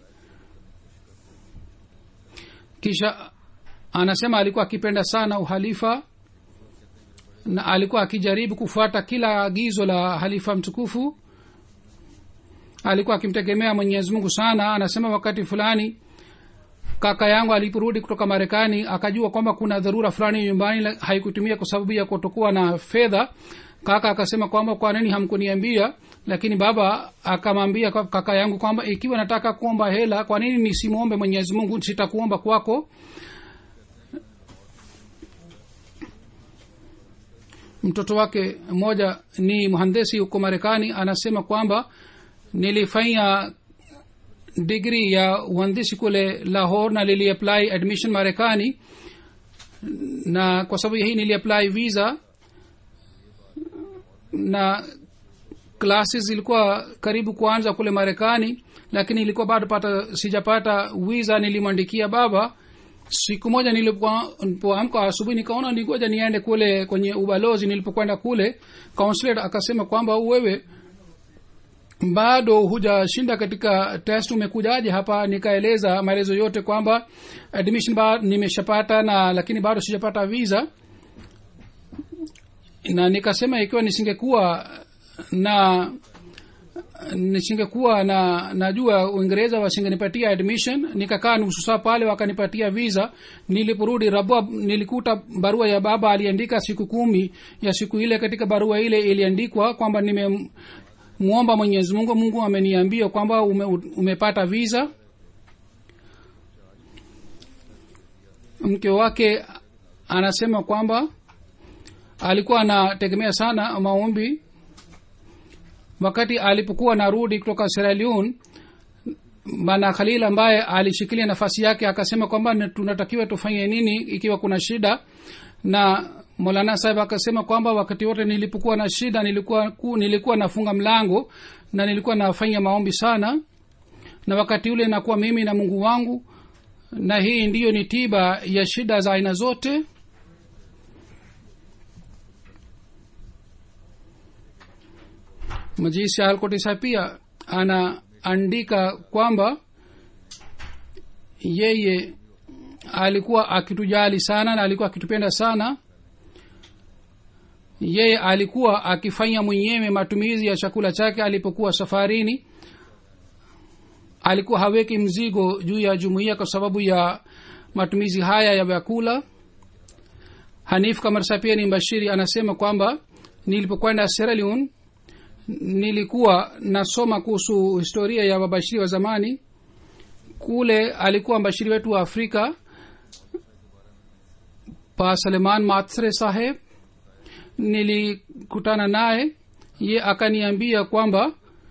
kisha anasema alikuwa akipenda sana uhalifa na alikuwa akijaribu kufuata kila agizo la halifa mtukufu alikuwa akimtegemea mwenyezi mungu sana anasema wakati fulani kaka yangu aliporudi kutoka marekani akajua kwamba kuna dharura fulani nyumbani la- haikutumia kwa sababu ya kutokuwa na fedha kaka akasema kwamba kwa nini hamkuniambia lakini baba akamwambia kwa- kaka yangu kwamba ikiwa nataka kuomba hela kwa nini nisimwombe mwenyezi mungu sitakuomba kwako mtoto wake mmoja ni mhandesi huko marekani anasema kwamba nilifanya digri ya uhandisi kule lahore na niliapply admission marekani na kwa sababu ya hii niliapply visa na classes zilikuwa karibu kuanza kule marekani lakini ilikuwa bado pata sijapata visa nilimwandikia baba siku moja nilipoa- nilipoamka asubuhi nikaona ningoja niende kule kwenye ubalozi nilipokwenda kule consulate akasema kwamba wewe bado hujashinda katika test umekujaje hapa nikaeleza maelezo yote kwamba admission ba nimeshapata na lakini bado sijapata visa na nikasema ikiwa nisingekuwa na nisingekuwa na najua uingereza wasingenipatia admission nikakaa nusu saa pale wakanipatia visa niliporudi rabua nilikuta barua ya baba aliandika siku kumi ya siku ile katika barua ile iliandikwa kwamba nimemwomba mwenyezi mungu mungu ameniambia kwamba ume, umepata visa mke wake anasema kwamba alikuwa anategemea sana maombi wakati alipokuwa narudi kutoka Sierra Leone bana khalil ambaye alishikilia nafasi yake akasema kwamba na- tunatakiwa tufanye nini ikiwa kuna shida na molana sahib akasema kwamba wakati wote nilipokuwa na shida nilikuwa ku, nilikuwa nafunga mlango na nilikuwa nafanya maombi sana na wakati ule nakuwa mimi na mungu wangu na hii ndiyo ni tiba ya shida za aina zote majisi alkotisa pia anaandika kwamba yeye alikuwa akitujali sana na alikuwa akitupenda sana yeye alikuwa akifanya mwenyewe matumizi ya chakula chake alipokuwa safarini alikuwa haweki mzigo juu ya jumuiya kwa sababu ya matumizi haya ya vyakula hanif kamarsa pia ni mbashiri anasema kwamba nilipokwenda Sierra Leone nilikuwa nasoma kuhusu historia ya wabashiri wa zamani kule alikuwa mbashiri wetu wa afrika pa saleman matsre saheb nilikutana naye ye akaniambia kwamba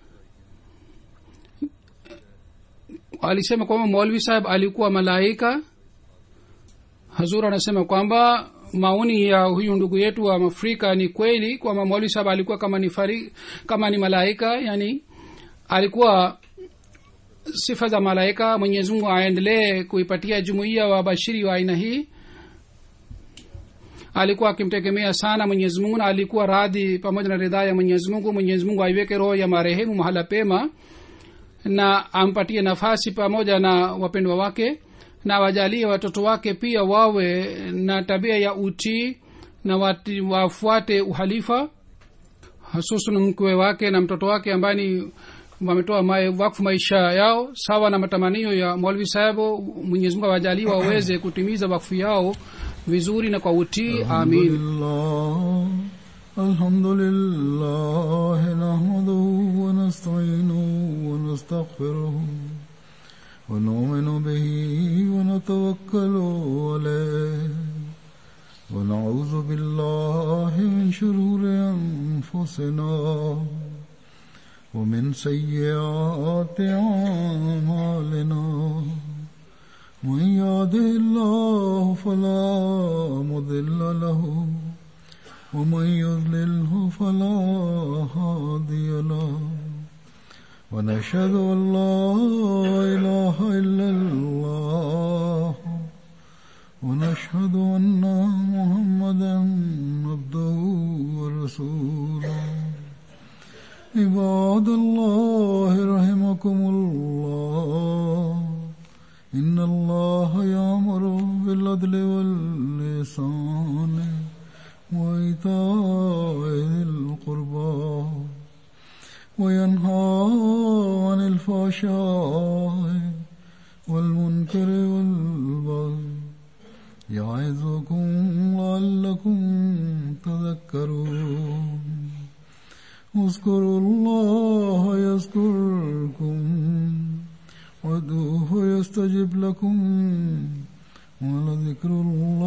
alisema kwamba maulvi saheb alikuwa malaika hazur anasema kwamba maoni ya huyu ndugu yetu wa afrika ni kweli kwamba maulvi saheb alikuwa kama ni fari, kama ni malaika yani alikuwa sifa za malaika mwenyezi mungu aendelee kuipatia jumuiya wa bashiri wa aina hii alikuwa akimtegemea sana mwenyezi mungu na alikuwa radhi pamoja na ridhaa ya mwenyezi mungu mwenyezi mungu aiweke roho ya marehemu mahala pema na ampatie nafasi pamoja na wapendwa wake na wajalie watoto wake pia wawe na tabia ya utii na wati, wafuate uhalifa hasusan mkwe wake na mtoto wake ambaye ni wametoa mae, wakfu maisha yao sawa na matamanio ya mwalvi sahibu mwenyezi mungu awajalie waweze kutimiza wakfu yao vizuri na kwa utii amin لله الحمد لله نحمده ونستعينه ونستغفره ونؤمن به ونتوكل عليه ونعوذ بالله من شرور أنفسنا ومن سيئات أعمالنا من يهده الله فلا مضل له ومن يضلله فلا هادي له ونشهد ان لا اله الا الله ونشهد ان محمدا عبده ورسوله عباد الله رحمكم الله إن الله يأمر بالعدل واللسان وإيتاء ذي القربى وينهى عن الفحشاء والمنكر والبغي يعظكم لعلكم تذكرون اذكروا الله يذكركم وادعوه يستجب لكم ولذكر الله